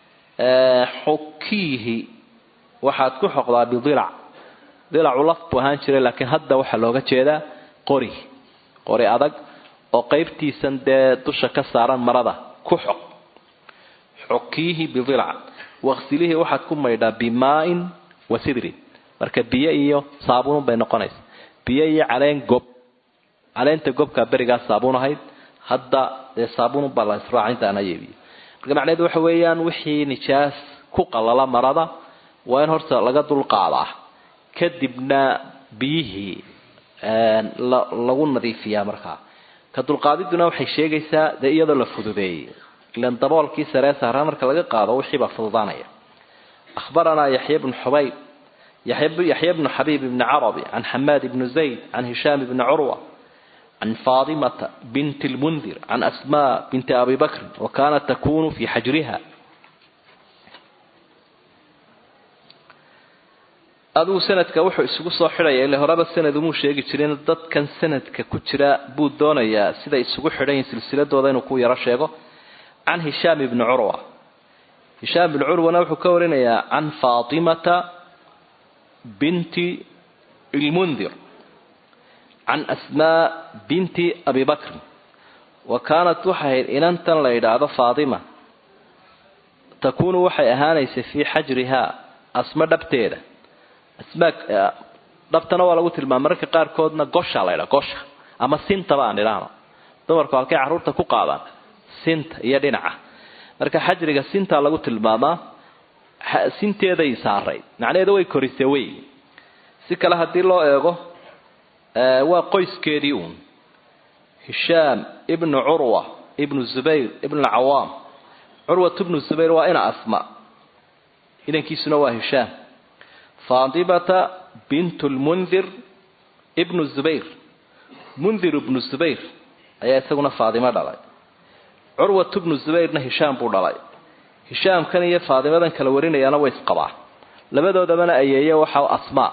xukiihi waxaad ku xoqdaa bidilac dilacu laf buu ahaan jiray laakiin hadda waxaa looga jeedaa qori qori adag oo qaybtiisan dee dusha ka saaran marada ku xoq xukiihi bidilac waqsilihii waxaad ku maydhaa bimaain wa sidrin marka biyo iyo saabuun bay noqonaysa biyo iyo caleen gob caleenta gobkaa berigaa saabuun ahayd hadda dee saabuunbaa la israacintaana yeebiyo marka macnaheedu waxa weeyaan wixii nijaas ku qalala marada waa in horta laga dulqaadaa kadibna biyihii lagu nadiifiyaa markaa ka dulqaadiduna waxay sheegaysaa dee iyadoo la fududeeyey ilan daboolkii saree saaraa marka laga qaado wixiibaa fududaanaya ahbaranaa yaxya bnu xubayb yaxya bnu xabiib bni carabi can xamaad bni zayd can hishaam bni curwa can faatimata binti lmundir can asmaa binti abi bakrin wa kaanat takunu fii xajriha adigu sanadka wuxuu isugu soo xidhaya ile horeba sanad umuu sheegi jirin dadkan sanadka ku jira buu doonayaa siday isugu xidhan yihin silsiladooda inuu ku yaro sheego can hishaam ibni curwa hishaam ibni curwana wuxuu ka warinayaa can faatimata binti ilmundir can asmaa binti abi bakrin wa kaanat waxay ahayd inantan la yidhaahdo faatima takuunu waxay ahaanaysay fii xajrihaa asma dhabteeda asmaa dhabtana waa lagu tilmaama mararka qaarkoodna gosha la ydhaa gosha ama sintaba aan idhaahno dumarku halkay carruurta ku qaadaan sinta iyo dhinaca marka xajriga sintaa lagu tilmaamaa sinteeday saaray macnaheedu way korisay wey si kale haddii loo eego waa qoyskeedii uun hishaam ibnu curwa ibnu zubayr ibnu cawaam curwat ibnu zubayr waa ina asma inankiisuna waa hishaam faatimata bint lmundir ibnu zubayr mundir ibnu zubayr ayaa isaguna faatimo dhalay curwat ibnu zubayrna hishaam buu dhalay hishaamkan iyo faatimadan kala warinayaana way isqabaa labadoodabana ayeeye waxa asmaa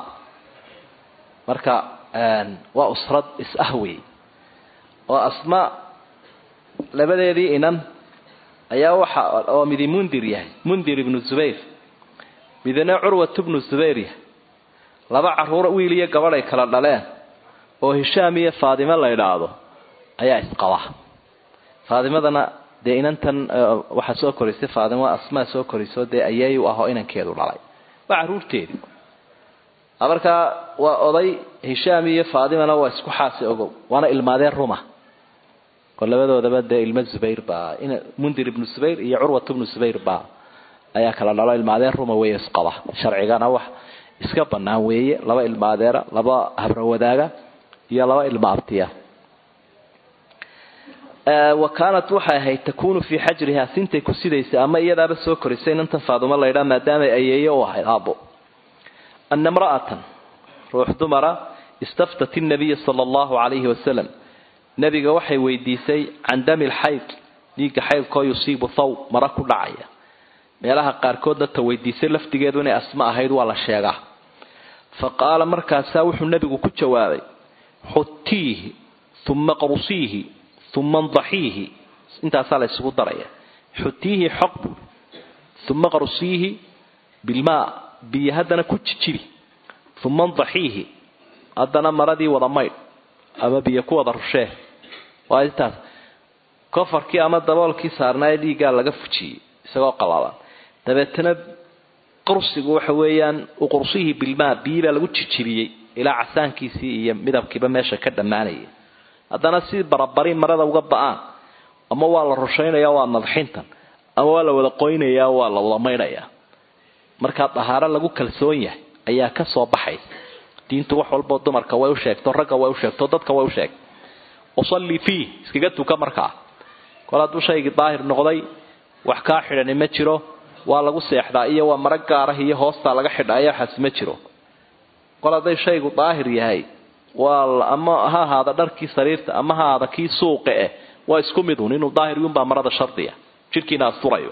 marka waa usrad is-ah wey oo asmaa labadeedii inan ayaa waxa oo midi mundir yahay mundir ibnu zubayr midna curwat ibnu zubayr yahay laba caruur wiil iyo gabadh ay kala dhaleen oo hishaam iyo faatimo la idhaahdo ayaa isqaba faatimadana dee inantan waxaa soo korisay faatimo asmaa soo koriso dee ayeey u ahoo inankeedu dhalay waa caruurteedii markaa waa oday hishaam iyo faatimana waa isku xaasi ogow waana ilmaadeen ruma oo labadoodaba dee ilmo zubayr baa mundir ibnu zubayr iyo curwat ibnu zubayr baa ayaa kala dhalo ilmaadeen ruma weeye isqaba sharcigana wax iska banaan weeye laba ilmaadeera laba habrowadaaga iyo laba ilma abtiya wa kaanat waxay ahayd takunu fii xajriha sintay ku sidaysay ama iyadaaba soo korisay inantan faaduma laydhaa maadaamay ayeeye u ahayd aabbo ana imra'atan ruux dumara istaftat innabiya sala allahu calayhi wasalam nebiga waxay weydiisay can dami lxayd dhiigga xaydkoo yusiibu thaw mara ku dhacaya meelaha qaarkoodna ta weydiisay lafdigeedu inay asma ahayd waa la sheegaa fa qaala markaasaa wuxuu nebigu ku jawaabay xutiihi uma qrusiihi uma ndaxiihi intaasaa la isugu daraya xutiihi xoq buui uma qrusiihi bilmaa biyo haddana ku jijibi uma ndaxiihi haddana maradii wada maydh ama biyo ku wada rushee waa intaas kofarkii ama daboolkii saarnaaye dhiiggaa laga fujiyey isagoo qalalan dabeetana qursigu waxa weeyaan uqursihii bilmaa biyi baa lagu jijibiyey ilaa casaankiisii iyo midabkiiba meesha ka dhammaanaya haddana si barabari marada uga ba-aan ama waa la rushaynaya waa nadxintan ama waa la wada qoynaya waa la wada maydhayaa markaa dahaaro lagu kalsoon yahay ayaa ka soo baxaysa diintu wax walboo dumarka way u sheegto ragga way u sheegto dadka way u sheegto usalli fiih iskaga tuka markaa kol hadduu shaygii daahir noqday wax kaa xidhani ma jiro waa lagu seexdaa iyo waa mara gaarah iyo hoostaa laga xidhaaya waxaasi ma jiro kol hadday shaygu daahir yahay waa ama ha ahaada dharkii sariirta ama ha ahaada kii suuqa eh waa isku mid un inuu daahiriyunbaa marada shardiya jidhkiina asturayo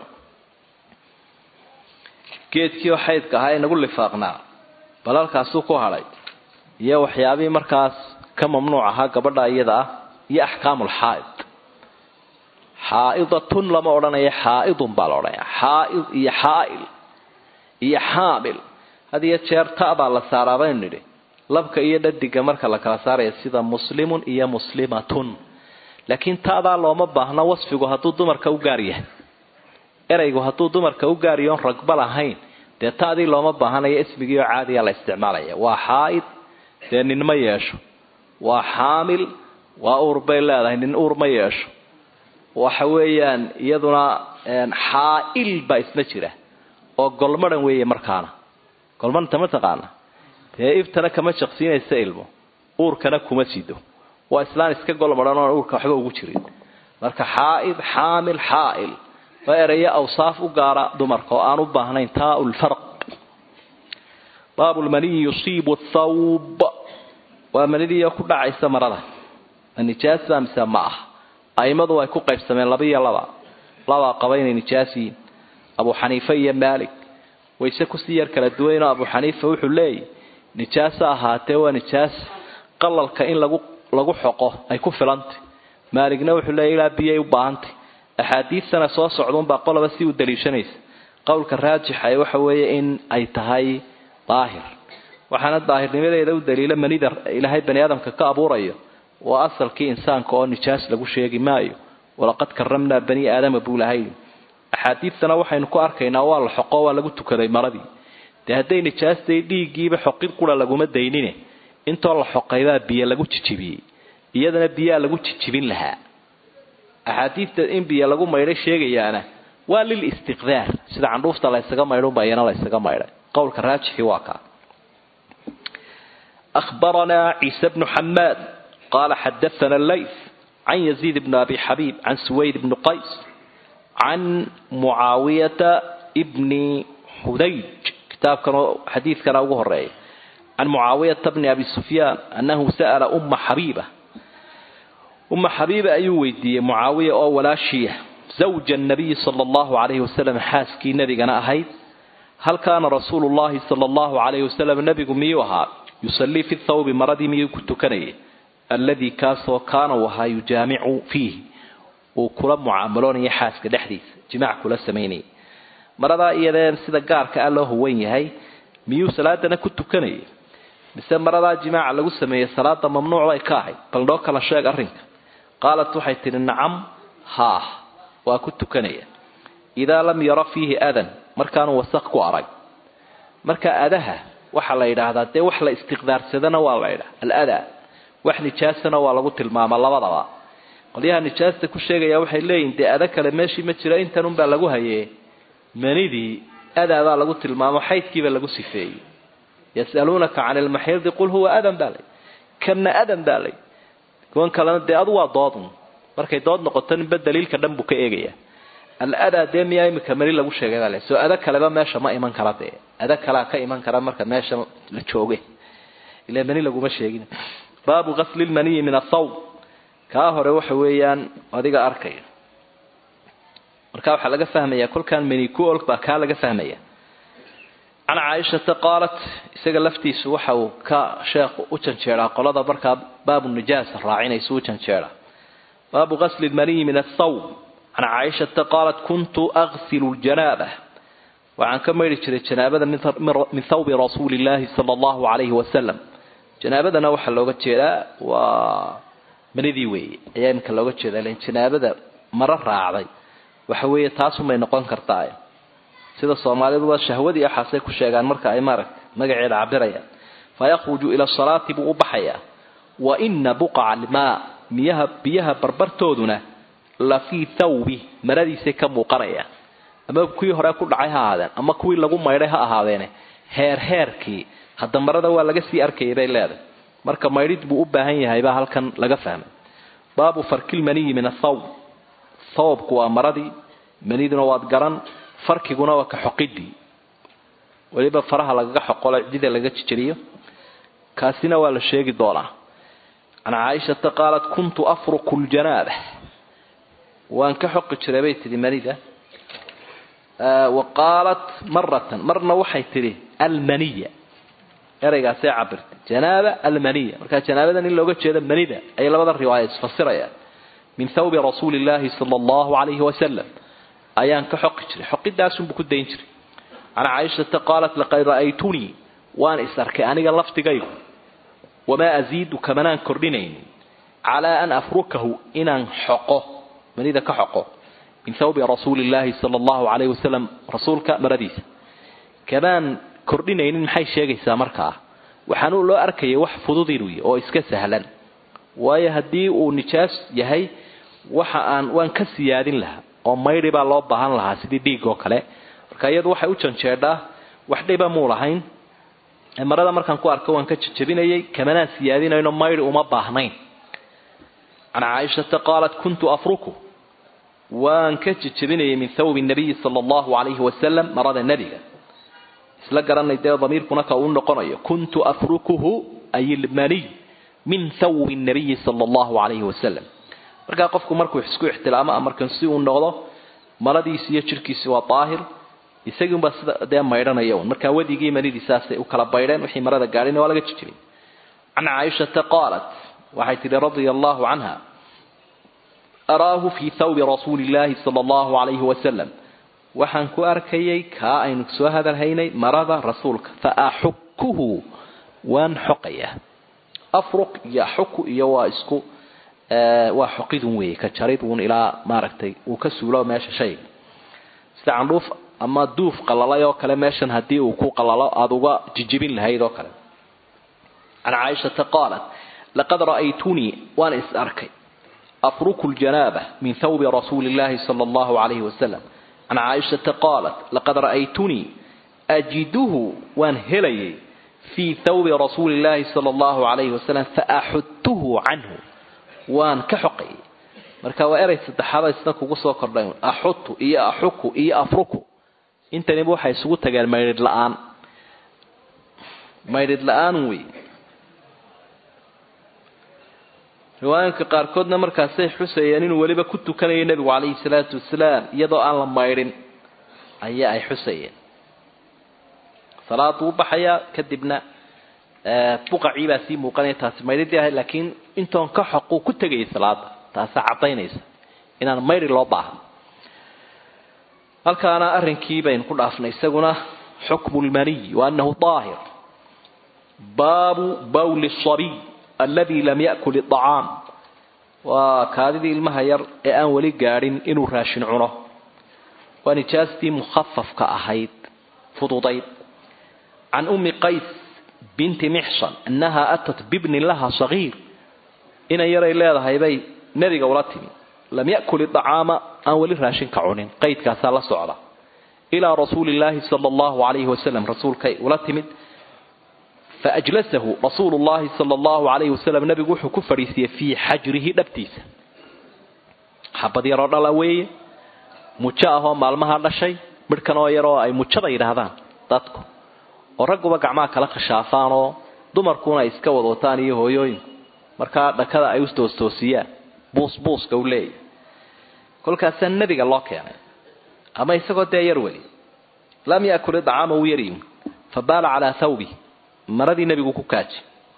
geedkiioo xaydka ahaa ee nagu lifaaqnaa bal halkaasuu ku hadhay iyo waxyaabihii markaas ka mamnuuc ahaa gabadha iyada ah iyo axkaamulxaaid xaaidatun lama odhanaya xaaidun baa la odhanaya xaaid iyo xaail iyo xaamil had iyo jeer ta baa la saaraa baynu nidhi labka iyo dhadiga marka la kala saaraya sida muslimun iyo muslimatun laakiin taadaa looma baahno wasfigu hadduu dumarka u gaar yahay eraygu hadduu dumarka u gaaryoon ragba lahayn dee taadii looma baahanayo ismigii oo caadiya la isticmaalaya waa xaaid dee ninma yeesho waa xaamil waa uur bay leedahay nin uur ma yeesho waxa weeyaan iyaduna xaa-il baa isna jira oo golmadhan weeye markaana golmadhanta ma taqaana dee iftana kama jaqsiinaysa ilmo uurkana kuma sido waa islaan iska golmadhan oon uurka waxba ugu jirin marka xaaid xaamil xaail waa ereyo awsaaf u gaara dumarka oo aan u baahnayn taa lfarq baabu lmaniyi yusiibu thawb waa manidiiyo ku dhacaysa marada ma nijaasa mise ma ah aimadu ay ku qaybsameen laba iyo laba labaa qaba inay nijaas yihiin abu xaniife iyo maalik wayse kusii yar kala duwaynoo abu xaniifa wuxuu leeyahy nijaasa ahaatee waa nijaas qalalka in lagu lagu xoqo ay ku filantay maaligna wuxuu leeya ilaa biyay u baahantay axaadiidtana soo socduunbaa qoloba si u daliishanaysa qowlka raajixa ee waxa weeye in ay tahay daahir waxaana daahirnimadeeda u daliila manida ilaahay bani aadamka ka abuurayo waa asalkii insaanka oo nijaas lagu sheegi maayo walaqad karamnaa bani aadama buu lahay axaadiidtana waxaynu ku arkaynaa waa la xoqo waa lagu tukaday maradii dee hadday nijaastay dhiiggiiba xoqid qura laguma daynine intoo la xoqaybaa biyo lagu jijibiyey iyadana biyaa lagu jijibin lahaa axaadiidta in biyo lagu maydhay sheegayaana waa lil istiqdaar sida candhuufta laysaga maydhunba iyana laysaga maydhay qowlka raajixi waa kaa أخبرنا عيسى بن حماد قال حدثنا الليث عن يزيد بن أبي حبيب عن سويد بن قيس عن معاوية ابن حديج كتاب كان حديث كان أبوه الرأي عن معاوية بن أبي سفيان أنه سأل أم حبيبة أم حبيبة أي ويدية معاوية أو ولا شيء زوج النبي صلى الله عليه وسلم حاسكي نبي أنا أهيد هل كان رسول الله صلى الله عليه وسلم نبي ميوها يصلي في الثوب مرضي ميو كتكني الذي كاسو كان وها يجامع فيه وكل معاملون يحاسك دحديث جماع كل سميني مرضا إيدان سيدا قارك الله هو يهي ميو صلاة كتكني mise maradaa jimaaca lagu sameeyey salaada mamnuuc bay ka ahayd bal noo kala sheeg arrinka qaalat waxay tidhi nacam haah waa ku tukanaya idaa lam yara fiihi adan markaanu wasaq ku arag marka adaha waxaa la yidhaahdaa dee wax la istiqdaarsadana waa la yidhaha aladaa wax nijaasana waa lagu tilmaama labadaba qolyaha nijaasta ku sheegaya waxay leeyihin dee ada kale meeshii ma jiro intanunbaa lagu hayee manidii adaabaa lagu tilmaamo xaydkiiba lagu sifeeyey yasaluunaka can ilmaxiidi qul huwa adan baa lay kana adan baa lay kuwan kalena dee adu waa doodun markay dood noqoto ninba daliilka dhan buu ka eegaya aladaa dee miyaa imika mari lagu sheegay baa le soo ada kaleba meesha ma iman kara dee ada kalea ka iman kara marka meesha la jooge ila mani laguma sheegin baabu gasli lmaniyi min athawb kaa hore waxa weeyaan adiga arkaya marka waxaa laga fahmaya kolkaan mani ku og baa kaa laga fahmaya can caaishata qaalat isaga laftiisu waxa uu ka sheekhu u janjeeraa qolada markaa baabu nijaasa raacinaysu u janjeera baabu gasli lmaniyi min athawb can caaishata qaalat kuntu aksilu ljanaaba waxaan ka maydhi jiray janaabada min thawbi rasuuli illaahi sala allahu calayhi wasalam janaabadana waxaa looga jeedaa waa manidii weeye ayaa iminka looga jeedaa lan janaabada maro raacday waxa weeye taasumay noqon kartaa sida soomaaliduba shahwadii axaasay ku sheegaan marka ay maaragta magaceeda cabirayaan fayakhruju ila salaati buu u baxayaa wa ina buqaca almaa miyaha biyaha barbartooduna la fii thawbi maradiisay ka muuqanayaan ama kuwii hore ku dhacay ha ahaadeen ama kuwii lagu maydhay ha ahaadeene heer heerkii hadda marada waa laga sii arkayay bay leedahay marka maydhid buu u baahan yahay baa halkan laga fahmay baabu farkilmaniyi min athawb thawbku waa maradii maniduna waad garan farkiguna waa ka xoqidii weliba faraha lagaga xoqolo cidida laga jijiriyo kaasina waa la sheegi doonaa can caaishata qaalat kuntu afruku ljanaaba waan ka xoqi jiray bay tidhi manida wa qaalat maratan marna waxay tidhi almaniya ereygaasay cabirtay janaaba almaniya markaa janaabadan in looga jeedo manida ayay labada riwaaya isfasirayaan min thawbi rasuuli illaahi sala allahu calayhi wasalam ayaan ka xoqi jiray xoqidaasunbuu ku dayn jiray can caaishata qaalat laqad ra'aytunii waan is arkay aniga laftigaygu wamaa asiidu kamanaan kordhinaynin calaa an afrukahu inaan xoqo manida ka xoqo min thawbi rasuuli illaahi sala allahu calayhi wasalam rasuulka maradiisa kamaan kordhinaynin maxay sheegaysaa markaa waxaanuu loo arkayay wax fudud inuu yahy oo iska sahlan waayo haddii uu nijaas yahay waxa aan waan ka siyaadin lahaa oo maydhi baa loo baahan lahaa sidii dhiig oo kale marka iyadu waxay u janjeedhaa wax dhiba muu lahayn marada markaan ku arko waan ka jajabinayay kamanaan siyaadinayno maydhi uma baahnayn can caaishata qaalat kuntu afruku waan ka jajabinayay min thawbi nabiyi sala allahu calayhi wasalam marada nebiga isla garanay dee damiirkuna ka uu noqonayo kuntu afrukuhu ay ilmaniy min thawbi nabiyi sala allahu calayhi wasalam markaa qofku markuu isku ixtilaamo markan si uu noqdo maladiisi iyo jirhkiisi waa daahir isagii unbaa sida dee maydhanaya un markaa wadigii manidii saasay u kala baydheen wixii marada gaadhina waa laga jijibay can caaishata qaalat waxay tihi radia allahu canha araahu fii thawbi rasuuli illaahi sala allahu calayhi wasalam waxaan ku arkayay kaa aynu soo hadalhaynay marada rasuulka fa axukuhu waan xoqayaa afruq iyo axuku iyo waa isku waa xoqidun weeye ka jarid uun ilaa maaragtay uu ka suulo meesha shayga sida candhuuf ama duuf qalalay oo kale meeshan haddii uu ku qalalo aada uga jijibin lahayd oo kale can caaishata qaalat laqad ra'aytunii waan is arkay afruku ljanaaba min thawbi rasuuli illahi sala allahu calayhi wasalam can caaishata qaalat laqad ra'aytunii ajiduhu waan helayay fii thawbi rasuuli illahi sala allahu calayhi wasalam faaxudtuhu canhu waan ka xoqayay marka waa erey saddexaada isna kugu soo kordhay axutu iyo axuku iyo afruku intaniba waxay isugu tageen maydhidh la-aan maydhidh la-aan wey riwaayinka qaarkoodna markaasay xusayeen inuu weliba ku tukanayay nebigu calayhi salaatu wasalaam iyadoo aan la maydhin ayaa ay xusayeen salaadu u baxayaa kadibna buqacii baa sii muuqanaya taasi maydhidii ahayd laakiin intoon ka xoquu ku tegayay salaada taasaa caddaynaysa inaan maydhi loo baahan halkaana arrinkii baynu ku dhaafnay isaguna xukmu lmaniy wa annahu daahir baabu bawli sabiy aladi lam yakul idacaam waa kaadidii ilmaha yar ee aan weli gaadhin inuu raashin cuno waa nijaastii mukhafafka ahayd fududayd can ummi qays binti mixsan annaha atat bibnin laha sagiir inan yaray leedahay bay nebiga ula timi lam yakul idacaama aan weli raashinka cunin qaydkaasaa la socda ilaa rasuuli llaahi sala allahu calayhi wasalam rasuulkay ula timid faajlasahu rasuulu llahi sala allahu calayhi wasalam nebigu wuxuu ku fadhiisiyey fii xajrihi dhabtiisa xabad yaroo dhala weeye mujo ahoo maalmaha dhashay midhkan oo yaroo ay mujada yidhaahdaan dadku oo ragguba gacmaha kala khashaafaan oo dumarkuna ay iska wadwataan iyo hooyooyinku markaa dhakada ay u toostoosiyaan buusbuuska u leeyahy kolkaasaa nebiga loo keenay ama isagoo dee yar weli lam yakul idacaama uu yaryi fa baala calaa thawbi maradii nebigu ku kaaji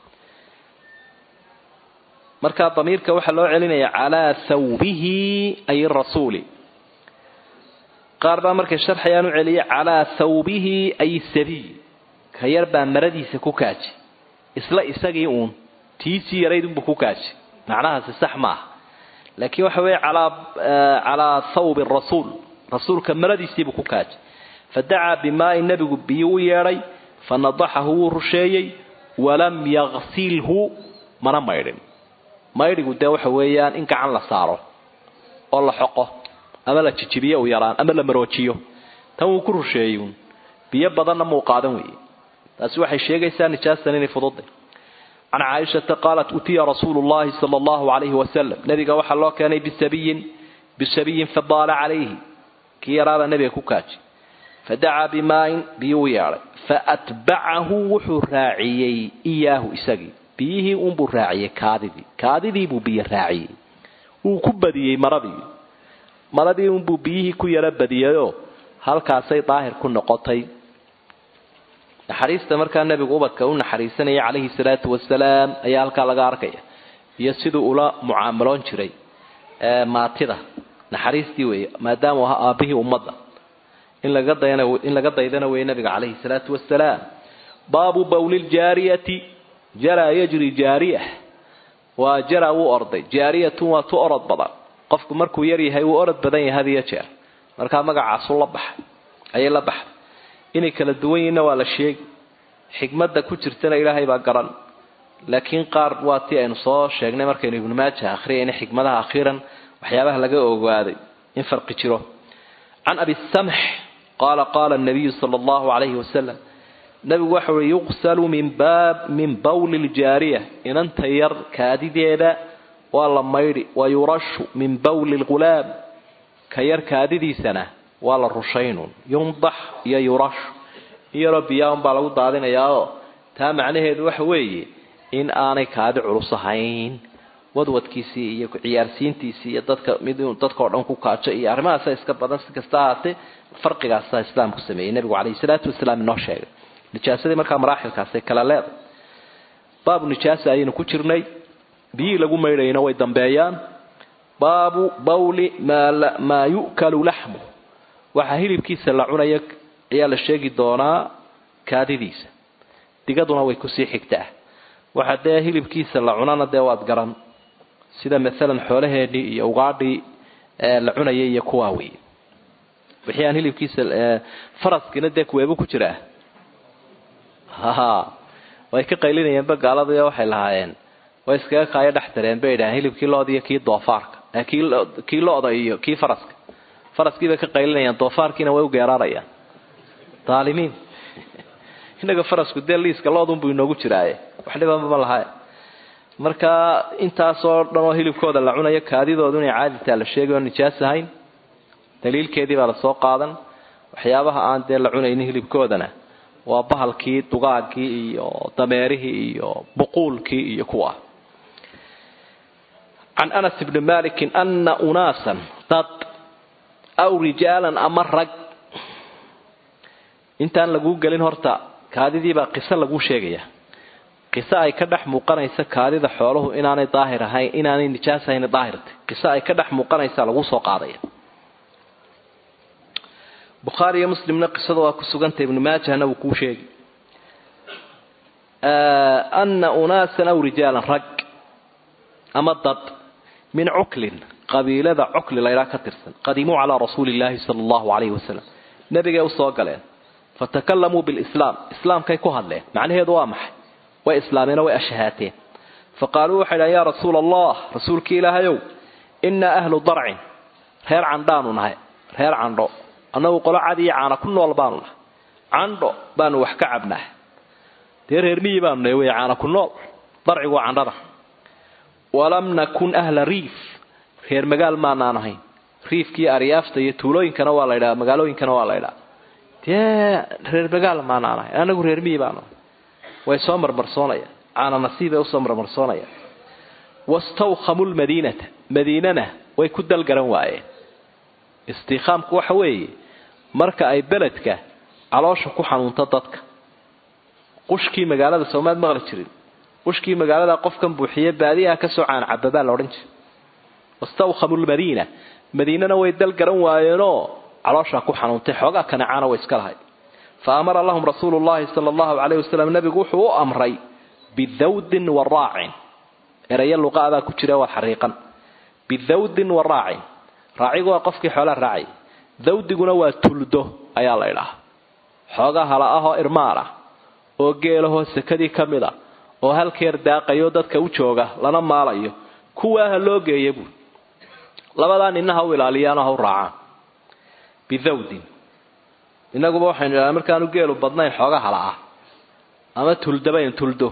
markaa damiirka waxaa loo celinaya calaa thawbihi ay rasuuli qaar baa markay sharxayaan u celiya calaa thawbihi ay sabiy ka yar baa maradiisa ku kaaji isla isagii uun tiisii yarayd unbuu ku kaaji macnahaasi sax ma aha laakiin waxa weeye calaa calaa thawbi rasuul rasuulka maradiisiibuu ku kaaji fadacaa bimaain nebigu biyo u yeedhay fanadaxahu wuu rusheeyey walam yaksilhu mana maydhin maydhigu dee waxa weeyaan in gacan la saaro oo la xoqo ama la jijibiyo u yaraan ama la maroojiyo tan wuu ku rusheeyuun biyo badanna muu qaadan weeye taasi waxay sheegaysaa nijaastan inay fududay can caaishata qaalat utiya rasuulu llahi sala allahu calayhi wasalam nebiga waxaa loo keenay bisabiyin bisabiyin fabaala calayhi kii yaraabaa nebiga ku kaaji fadacaa bimaain biyuu u yeedhay faatbacahu wuxuu raaciyey iyaahu isagii biyihii unbuu raaciyey kaadidii kaadidiibuu biyo raaciyey wuu ku badiyey maradii maradii unbuu biyihii ku yaro badiyeyoo halkaasay daahir ku noqotay naxariista markaa nebigu ubadka u naxariisanaya calayhi salaatu wasalaam ayaa halkaa laga arkaya iyo siduu ula mucaamaloon jiray maatida naxariistii weeye maadaama u ahaa aabihii ummadda in laga dayna in laga daydana weeye nabiga calayhi salaatu wasalaam baabu bawli ljaariyati jaraa yajri jaariya waa jara wuu orday jaariyatun waa tu orod badan qofku markuu yar yahay wuu orod badan yahay had iyo jeer markaa magacaasu la baxay ayay la baxday inay kala duwan yihiinna waa la sheegi xikmadda ku jirtana ilaahay baa garan laakiin qaar waa tii aynu soo sheegnay markaynu ibnu maaja akhriyayna xikmadaha akhiiran waxyaabaha laga ogaaday in farqi jiro can abi samx qaala qaala nabiyu sala allahu calayhi wasalam nabigu waxa uhi yuqsalu min baab min bawli ljaariya inanta yar kaadideeda waa la maydhi wa yurashu min bawli lghulaam ka yar kaadidiisana waa la rushaynun yundax iyo yurashu iyaroo biyaaun baa lagu daadinayaao taa macnaheedu waxa weeye in aanay kaadi culus ahayn wadwadkiisii iyo ciyaarsiintiisii iyo dadka mid inuu dadkao dhan ku kaajo iyo arrimahaasa iska badan si kasta ahaatee farqigaasa islaamku sameeyey nebigu calayhi salaatu wasalaam inoo sheegay nijaasadii markaa maraaxilkaasay kala leedahay baabu nijaasa ayaynu ku jirnay biyihii lagu maydhayna way dambeeyaan baabu bawli maa yu'kalu laxmu waxaa hilibkiisa la cunaya ayaa la sheegi doonaa kaadidiisa digaduna way kusii xigtaa waxa dee hilibkiisa la cunana dee waad garan sida maalan xoolaheennii iyo ugaadhii la cunayay iyo kuwaa wey wixii aan hilibkiisa faraskiina dee kuweebu ku jiraa ha way ka qaylinayeenba gaalada waxay lahaayeen way iskaga kaayo dhex dareen bay idhaaheen hilibkii looda iyo kii doofaarka kii lo-da iyo kii faraska faraskii bay ka qaylinayaan doofaarkiina way u geeraarayaan daalimiin innaga farasku dee liiska loodunbuu inoogu jiraaye wax dhibanba lahaye marka intaasoo dhan oo hilibkooda la cunayo kaadidoodu inay caaditaa la sheegay oo nijaas ahayn daliilkeedii baa lasoo qaadan waxyaabaha aan dee la cunaynin hilibkoodana waa bahalkii dugaagii iyo dameerihii iyo buquulkii iyo kuwa can anas bni malikin ana unaasan dad aw rijaalan ama rag intaan laguu gelin horta kaadidiibaa qiso laguu sheegaya qiso ay ka dhex muuqanaysa kaadida xooluhu inaanay daahir ahayn inaanay nijaas ahayn daahirta qiso ay ka dhex muuqanaysa laguu soo qaadaya bukhaari iyo muslimna qisada waa ku sugantay ibnu maajahna wuu kuu sheegi ana unaasan aw rijaalan rag ama dad min cuklin qabiilada cukli laydhaa ka tirsan qadimuu calaa rasuuli illaahi sala allahu calayhi wasalam nebigay usoo galeen fatakalamuu bilislaam islaamkay ku hadleen macnaheedu waa maxay way islaameen way ashahaateen faqaaluu waxay dhahen yaa rasuula allah rasuulkii ilaahayow innaa ahlu darcin reer candhaanu nahay reer candho annagu qolo cad iyo caana ku nool baanu nahay candho baanu wax ka cabnaa dee reer miyi baanu nahay wey caana ku nool darcigu waa candhada walam nakun ahla riif reer magaal maanaan ahayn riifkii aryaafta iyo tuulooyinkana waa la ydhaha magaalooyinkana waa la ydhaha dee reer magaal maanaan ahayn anagu reer miyi baanu ahay way soo marmarsoonayaan caana nasiibay usoo marmarsoonayaan wastawkhamu lmadiinata madiinana way ku dalgaran waayeen istiikhaamku waxa weeye marka ay beledka caloosha ku xanuunto dadka qushkii magaalada soomaad maqli jirin qushkii magaalada qofkan buuxiye baadiyaha kasoo caan cababaa la odhan jiray wastawkhamu lmadiina madiinana way dalgaran waayeenoo calooshaa ku xanuuntay xoogaa kanacaana way iska lahay fa amara lahum rasuulu llahi sala allahu calayh wasalam nabigu wuxuu u amray bidawdin wa raacin erayo luqaadaa ku jira waa xariiqan bidawdin wa raacin raacigu waa qofkii xoolaa raacay dawdiguna waa tuldo ayaa la ydhahaa xoogaa hala ah oo irmaan ah oo geelahoo sakadii ka mid a oo halkeer daaqayo dadka u jooga lana maalayo kuwaa ha loo geeya buui labadaa ninna ha u ilaaliyaano ha u raacaan bidawdin inaguba waxaynu idhaha markaanu geelu badnayn xooga hala ah ama tuldabayn tuldo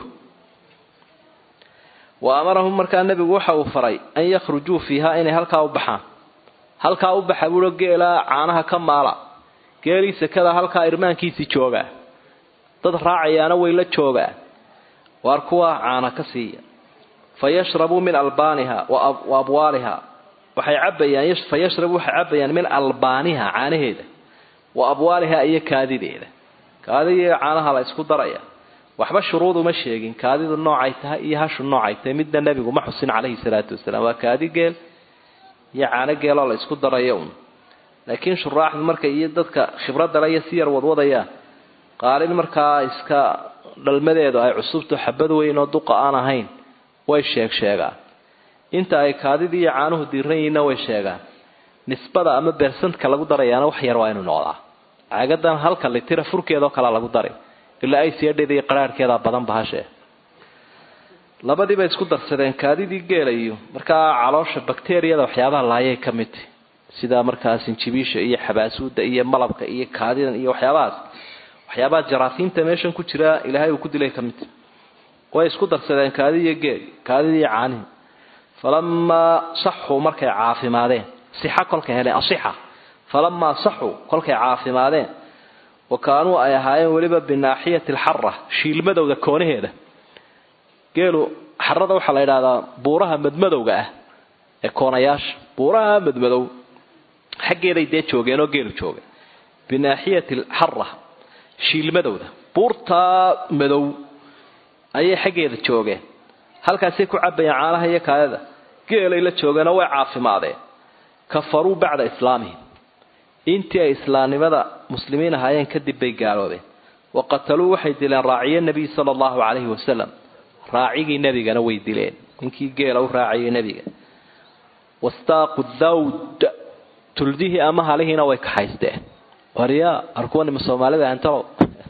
wa amarahum markaa nebigu waxa uu faray an yakhrujuu fiiha inay halkaa u baxaan halkaa u baxa buuo geelaa caanaha ka maala geelii sekada halkaa irmaankiisii joogaa dad raacayaana way la joogaa waar kuwaa caana ka siiya fa yashrabuu min albaaniha wa abwaaliha waxay cabayaan fa yashrabuu waxay cabayaan min albaaniha caanaheeda wa abwaaliha iyo kaadideeda kaadidiiyo caanaha la isku daraya waxba shuruud uma sheegin kaadidu noocay tahay iyo hashu noocay tahay midna nebigu ma xusin calayhi salaatu wasalaam waa kaadi geel iyo caano geeloo la isku darayo un laakiin shuraaxdu marka iyo dadka khibradale iyo si yar wadwadayaan qaalin markaa iska dhalmadeedu ay cusubto xabad weyn oo duqa aan ahayn way sheeg sheegaan inta ay kaadidii iyo caanuhu diiran yihiinna way sheegaan nisbada ama bersantka lagu darayaana wax yar waa inuu noqdaa caagadan halka litira furkeedoo kalea lagu dari ilaa ay siyadheeda iyo qaraarhkeedaa badan bahashee labadii bay isku darsadeen kaadidii geela iyo markaa caloosha bakteriyada waxyaabaha laayay ka mid tahy sida markaa sinjibiisha iyo xabaasuuda iyo malabka iyo kaadidan iyo waxyaabahaas waxyaabaha jaraasiinta meeshan ku jira ilaahay uu ku dilay ka mid tahy way isku darsadeen kaadi iyo geel kaadidii caanihi falamaa saxuu markay caafimaadeen sixa kolkay heleen asixa falamaa saxuu kolkay caafimaadeen wa kaanuu ay ahaayeen weliba binaaxiyati alxara shiilmadowda koonaheeda geelu xarada waxaa la yidhahdaa buuraha madmadowga ah ee koonayaasha buuraha madmadow xaggeeday dee joogeenoo geelu joogay binaaxiyati alxara shiilmadowda buurtaa madow ayay xaggeeda joogeen halkaasay ku cabayeen caanaha iyo kaadada geelay la joogeenoo way caafimaadeen kafaruu bacda islaamihim intii ay islaamnimada muslimiin ahaayeen kadib bay gaaloobeen wa qataluu waxay dileen raaciye nebiy sala allahu calayhi wasalam raacigii nebigana way dileen ninkii geela u raacayay nebiga wastaaqu dawd tuldihii ama halihiina way kaxaysteen waryaa arkuwanima soomaalida antalow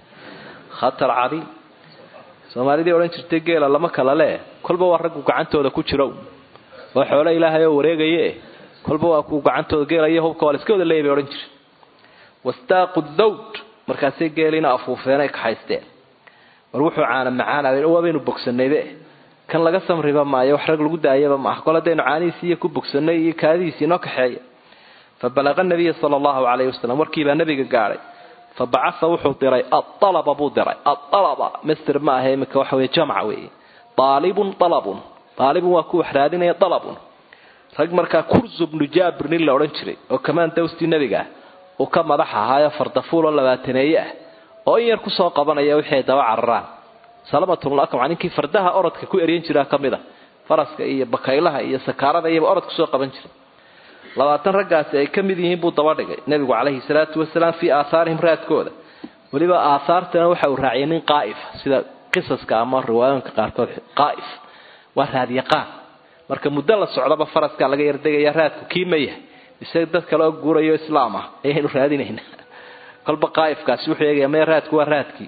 khatar cadiim soomaalidii odhan jirtay geela lama kala lee kolba waa raggu gacantooda ku jiro oo xoolo ilaahay oo wareegaye kolba waa kuu gacantooda geela iyo hubka waa la iska wada leeya bay odhan jire wastaaqu dawd markaasay geeliina afuufeen ay kaxaysteen war wuxuu caana macaanaaden waabaynu bogsanaybe kan laga samriba maayo wax rag lagu daayaba maaha kol haddaynu caanihiisiiyo ku bogsanay iyo kaadihiisii inoo kaxeeya fa balaqa nabiya sala allahu calayhi wasalam warkiibaa nabiga gaadhay fa bacasa wuxuu diray aalaba buu diray aalaba master ma aha imika waxa wey jamca weeye aalibun alabun aalibun waa ku wax raadinaya alabun rag markaa kurzu bnu jaabir nin la odhan jiray oo kamaan dawstii nebiga ah uu ka madax ahaayo fardafuul oo labaataneeye ah oo in yar kusoo qabanaya wixii ay daba cararaan salamatulakma ninkii fardaha orodka ku eryan jiraa ka mid a faraska iyo bakaylaha iyo sakaarada iyaba orod kusoo qaban jiray labaatan raggaasi ay ka mid yihiin buu daba dhigay nebigu calayhi salaatu wasalaam fii aahaarihim raadkooda weliba aahaartana waxa uu raaciyay nin qaa'if sida qisaska ama riwaayooyinka qaarkood qaa'if waa raadyaqaan marka muddo la socdaba faraskaa laga yardegaya raadku kii ma yahay isaga dad kale oo guurayo islaam ah ayaynu raadinaynaa kolba qaa'ifkaasi wuxuu eegaya maya raadku waa raadkii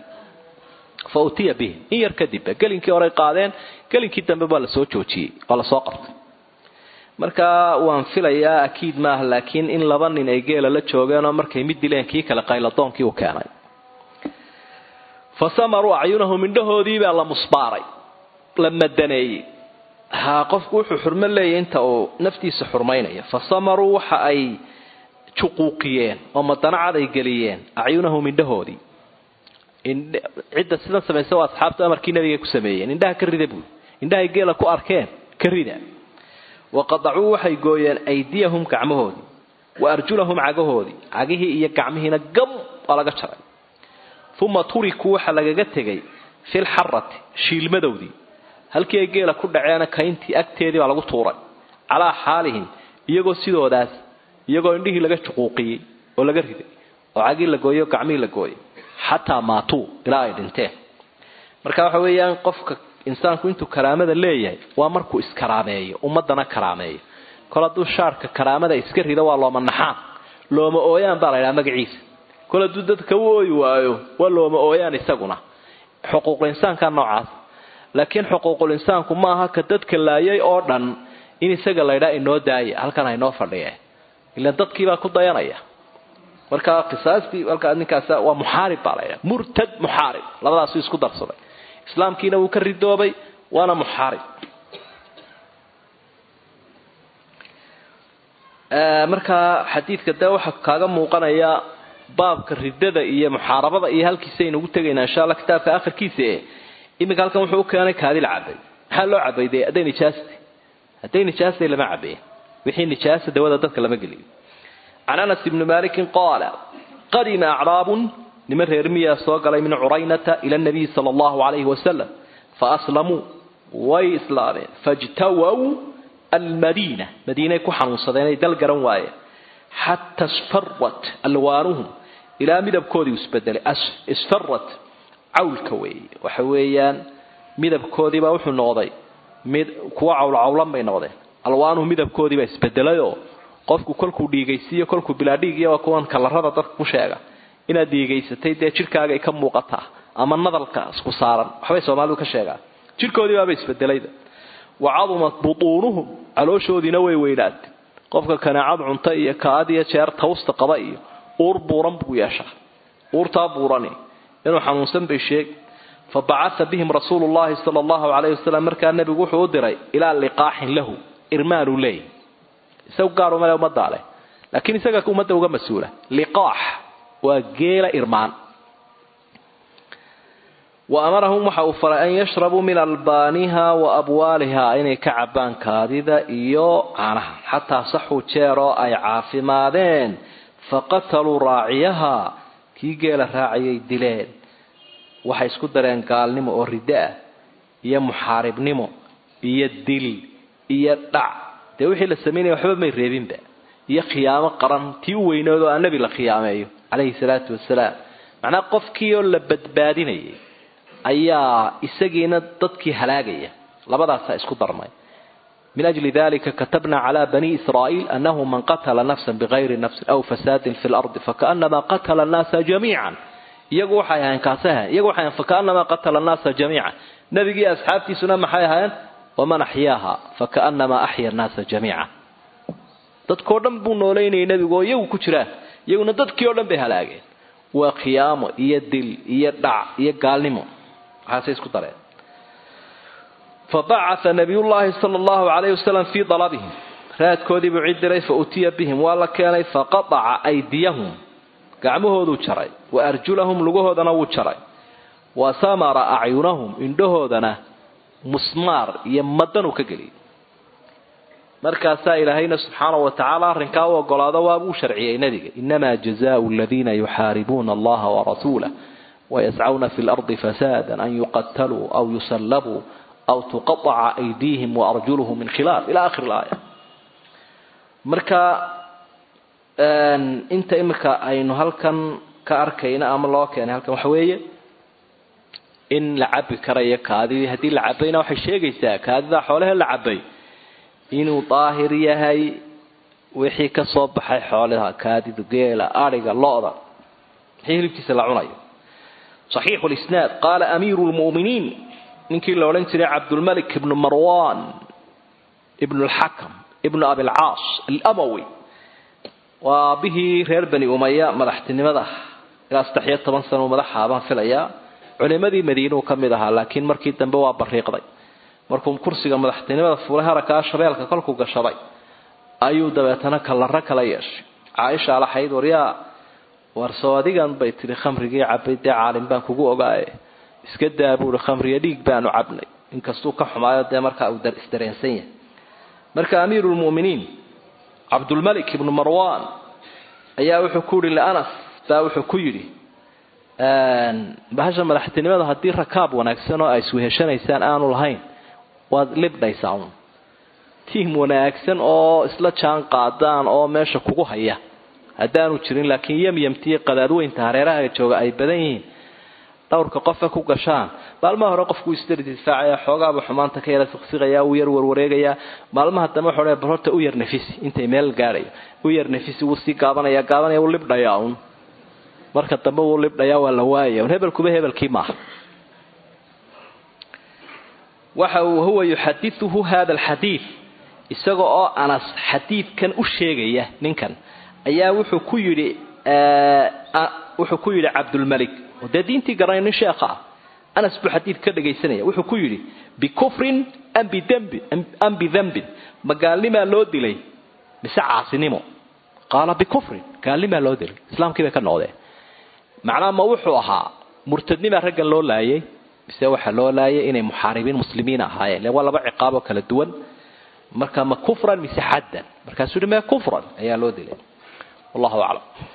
fa utiya bihi in yar kadib gelinkii horey qaadeen gelinkii dambe baa lasoo joojiyey oo lasoo qabtay marka waan filayaa akiid maaha laakiin in laba nin ay geela la joogeen oo markay mid dileen kii kale qayladoonkii uu keenay fa samaruu acyunahum indhahoodiibaa la musbaaray la madaneeyey ha qofku wuxuu xurmo leeyahy inta uu naftiisa xurmaynaya fa samaruu waxa ay juquuqiyeen oo madanacad ay geliyeen acyunahum indhahoodii cidda sidan samaysa waa asxaabta amarkii nabiga ku sameeyeen indhaha ka rida buui indhahay geela ku arkeen ka rida waqadacuu waxay gooyeen aydiyahum gacmahoodii wa arjulahum cagahoodii cagihii iyo gacmihiina gam waa laga jaray uma turikuu waxaa lagaga tegay filxarati shiilmadowdii halkii ay geela ku dhaceena kayntii agteedii baa lagu tuuray calaa xaalihim iyagoo sidoodaas iyagoo indhihii laga juquuqiyey oo laga riday oo cagii la gooyey oo gacmihii la gooyey xataa maatuu ilaa ay dhinteen marka waxa weeyaan qofka insaanku intuu karaamada leeyahay waa markuu iskaraameeyo ummadana karaameeyo kol hadduu shaarka karaamada iska rido waa looma naxaan looma ooyaan baa la ydhaha magaciisa kol hadduu dadka u ooyi waayo waa looma ooyaan isaguna xuquuqul insaanka noocaas laakiin xuquuqul insaanku ma aha ka dadka laayay oo dhan in isaga laydhaa inoo daaya halkan haynoo fadhiye ilaan dadkiibaa ku dayanaya marka qisaastii halkaa ninkaas waa muxaarib baa laydhaha murtad muxaarib labadaasuu isku darsaday islaamkiina wuu ka ridoobay waana muxaarib markaa xadiidka dee waxaa kaaga muuqanaya baabka ridada iyo muxaarabada iyo halkiisaynu ugu tegaynaa insha alla kitaabka akhirkiisa e iminka halkan wuxuu u keenay kaadi la cabay maxaa loo cabay dee hadday nijaastay hadday nijaastay lama cabayen wixii nijaasa dawada dadka lama geliyo can anas ibni malikin qaala qadima acraabun niman reer miyaa soo galay min curaynata ila nabiyi sala allahu calayhi wasalam faaslamuu way islaameen fajtawow almadiina madiinay ku xanuunsadeen ay dal garan waayeen xata isfarat alwaanuhum ilaa midabkoodii isbedelay isfarat cawlka weeye waxa weeyaan midabkoodiibaa wuxuu noqday mid kuwa cawlcawlan bay noqdeen alwaanuhu midabkoodiibaa isbedelayoo qofku kolkuu dhiigaysiiyo kolkuu bilaa dhiigiya waa kuwan kalarada dadka ku sheega inaad dhiigaysatay dee jidhkaaga ay ka muuqataa ama nadalka isku saaran waxbay soomaalidu ka sheegaan jidhkoodii baaba isbedelayda wa cadumat butuunuhum calooshoodiina way weynaatay qofka kanaacad cunta iyo kaad iyo jeer tawsta qaba iyo uur buuran buu yeeshaa uurtaa buurani inuu xanuunsan bay sheeg fa bacaa bihim rasuulu llahi sala allahu calayhi wasalam markaa nebigu wuxuu u diray ilaa liqaaxin lahu irmaanuu leeyay isagu gaar umale ummaddaa leh laakiin isaga ummadda uga mas-uula liqaax waa geela irmaan wa amarahum waxa uu faray an yashrabuu min albaaniha wa abwaaliha inay ka cabaan kaadida iyo caanaha xataa saxuu jeeroo ay caafimaadeen faqataluu raaciyaha kii geela raacayay dileen waxay isku dareen gaalnimo oo riddo ah iyo muxaaribnimo iyo dil iyo dhac dee wixii la samaynaya waxba may reebinba iyo khiyaamo qaran tii u weynoodoo aan nebi la khiyaameeyo calayhi salaatu wasalaam macnaa qofkii oo la badbaadinayay ayaa isagiina dadkii halaagaya labadaasaa isku darmay min ajli dalika katabna cala bani israa'iil anahu man qatala nafsan bigayri nafsin aw fasaadin fi lardi fakaanamaa qatala annaasa jamiican iyagu waxay ahayn kaasay ahayn iyagu waxay ahayn fakaanamaa qatala annaasa jamiican nebigii asxaabtiisuna maxay ahaayeen waman axyaaha fakaanamaa axya annaasa jamiica dadkoo dhan buu noolaynayay nebigu oo iyagu ku jiraan iyaguna dadkii oo dhan bay halaageen waa khiyaamo iyo dil iyo dhac iyo gaalnimo waxaasay isku dareen fabacaa nabiyullaahi sala allahu calayhi wasalam fii dalabihim raadkoodii buu cid diray fa utiya bihim waa la keenay faqataca aydiyahum gacmahooduu jaray wa arjulahum lugahoodana wuu jaray wa samara acyunahum indhahoodana musmaar iyo madanuu ka geliyay markaasaa ilaahayna subxaana wa tacaala arrinkaa u ogolaado waabuu sharciyey nebiga inamaa jazaau aladiina yuxaaribuuna allaha warasuulah wayascawna fi lardi fasaada an yuqataluu aw yusallabuu aw tuqaaca aydiihim waarjuluhum min khilaaf ila akhiri laaya marka inta imika aynu halkan ka arkayna ama loo keenay halkan waxa weeye in la cabi karayo kaadidii haddii la cabayna waxay sheegaysaa kaadida xoolahe la cabay inuu daahir yahay wixii ka soo baxay xoolaha kaadidu geela adhiga lo-da wixii hilibkiisa la cunayo saxiixu lisnaad qaala amiiru lmu'miniin ninkii la odhan jiray cabdulmalik ibnu marwan ibnu lxakam ibnu abilcaas alamawi waa aabihii reer bani umaya madaxtinimada ilaa saddex iyo toban sano madaxa baan filayaa culimadii madiinuu ka mid ahaa laakiin markii dambe waa bariiqday markuu kursiga madaxtinimada fuulay harakaa shabeelka kolkuu gashaday ayuu dabeetana kalaro kala yeeshay caaisha alaxayd waryaa warsoo adigan bay tihi khamrigii cabay dee caalim baan kugu ogaaye iska daa buui khamriga dhiig baanu cabnay inkastuu ka xumaayo dee markaa uu isdareensan yahay marka amiiru lmu'miniin cabdulmalik ibnu marwan ayaa wuxuu ku yihi lianas baa wuxuu ku yidhi bahasha madaxtinimada haddii rakaab wanaagsan oo ay isweheshanaysaan aanu lahayn waad libdhaysaa un tiim wanaagsan oo isla jaan qaadaan oo meesha kugu haya haddaanu jirin laakiin yamyamtiiyo qadaadweynta hareeraha jooga ay badan yihiin dhowrka qofa ku gashaan maalmaha hore qofku isdari difaacaya xoogaaba xumaanta ka yara siqsiqaya uu yar warwareegaya maalmaha dambe wuxuu bal horta u yar nafisi intay meel gaadhayo u yar nafisi wuu sii gaabanaya gaabanaya wuu libdhayaa un marka dambe wuu libdhayaa waa la waayaya un hebelkuba hebelkii maaha waxa uu huwa yuxadiuhu hada alxadiid isaga oo anas xadiidkan u sheegaya ninkan ayaa wuxuu ku yidhi wuxuu ku yidhi cabdulmalik oo dee diintii garanay nin sheekha ah anas buu xadiid ka dhagaysanaya wuxuu ku yidhi bikufrin am bidambin am bidambin ma gaalnimaa loo dilay mise caasinimo qaala bikufrin gaalnimaa loo dilay islaamkii bay ka noqdeen macnaha ma wuxuu ahaa murtadnimaa raggan loo laayay mise waxaa loo laayay inay muxaaribiin muslimiin ahaayeen le waa laba ciqaaboo kala duwan marka ma kufran mise xaddan markaasuu yihi ma kufran ayaa loo dilay wallahu aclam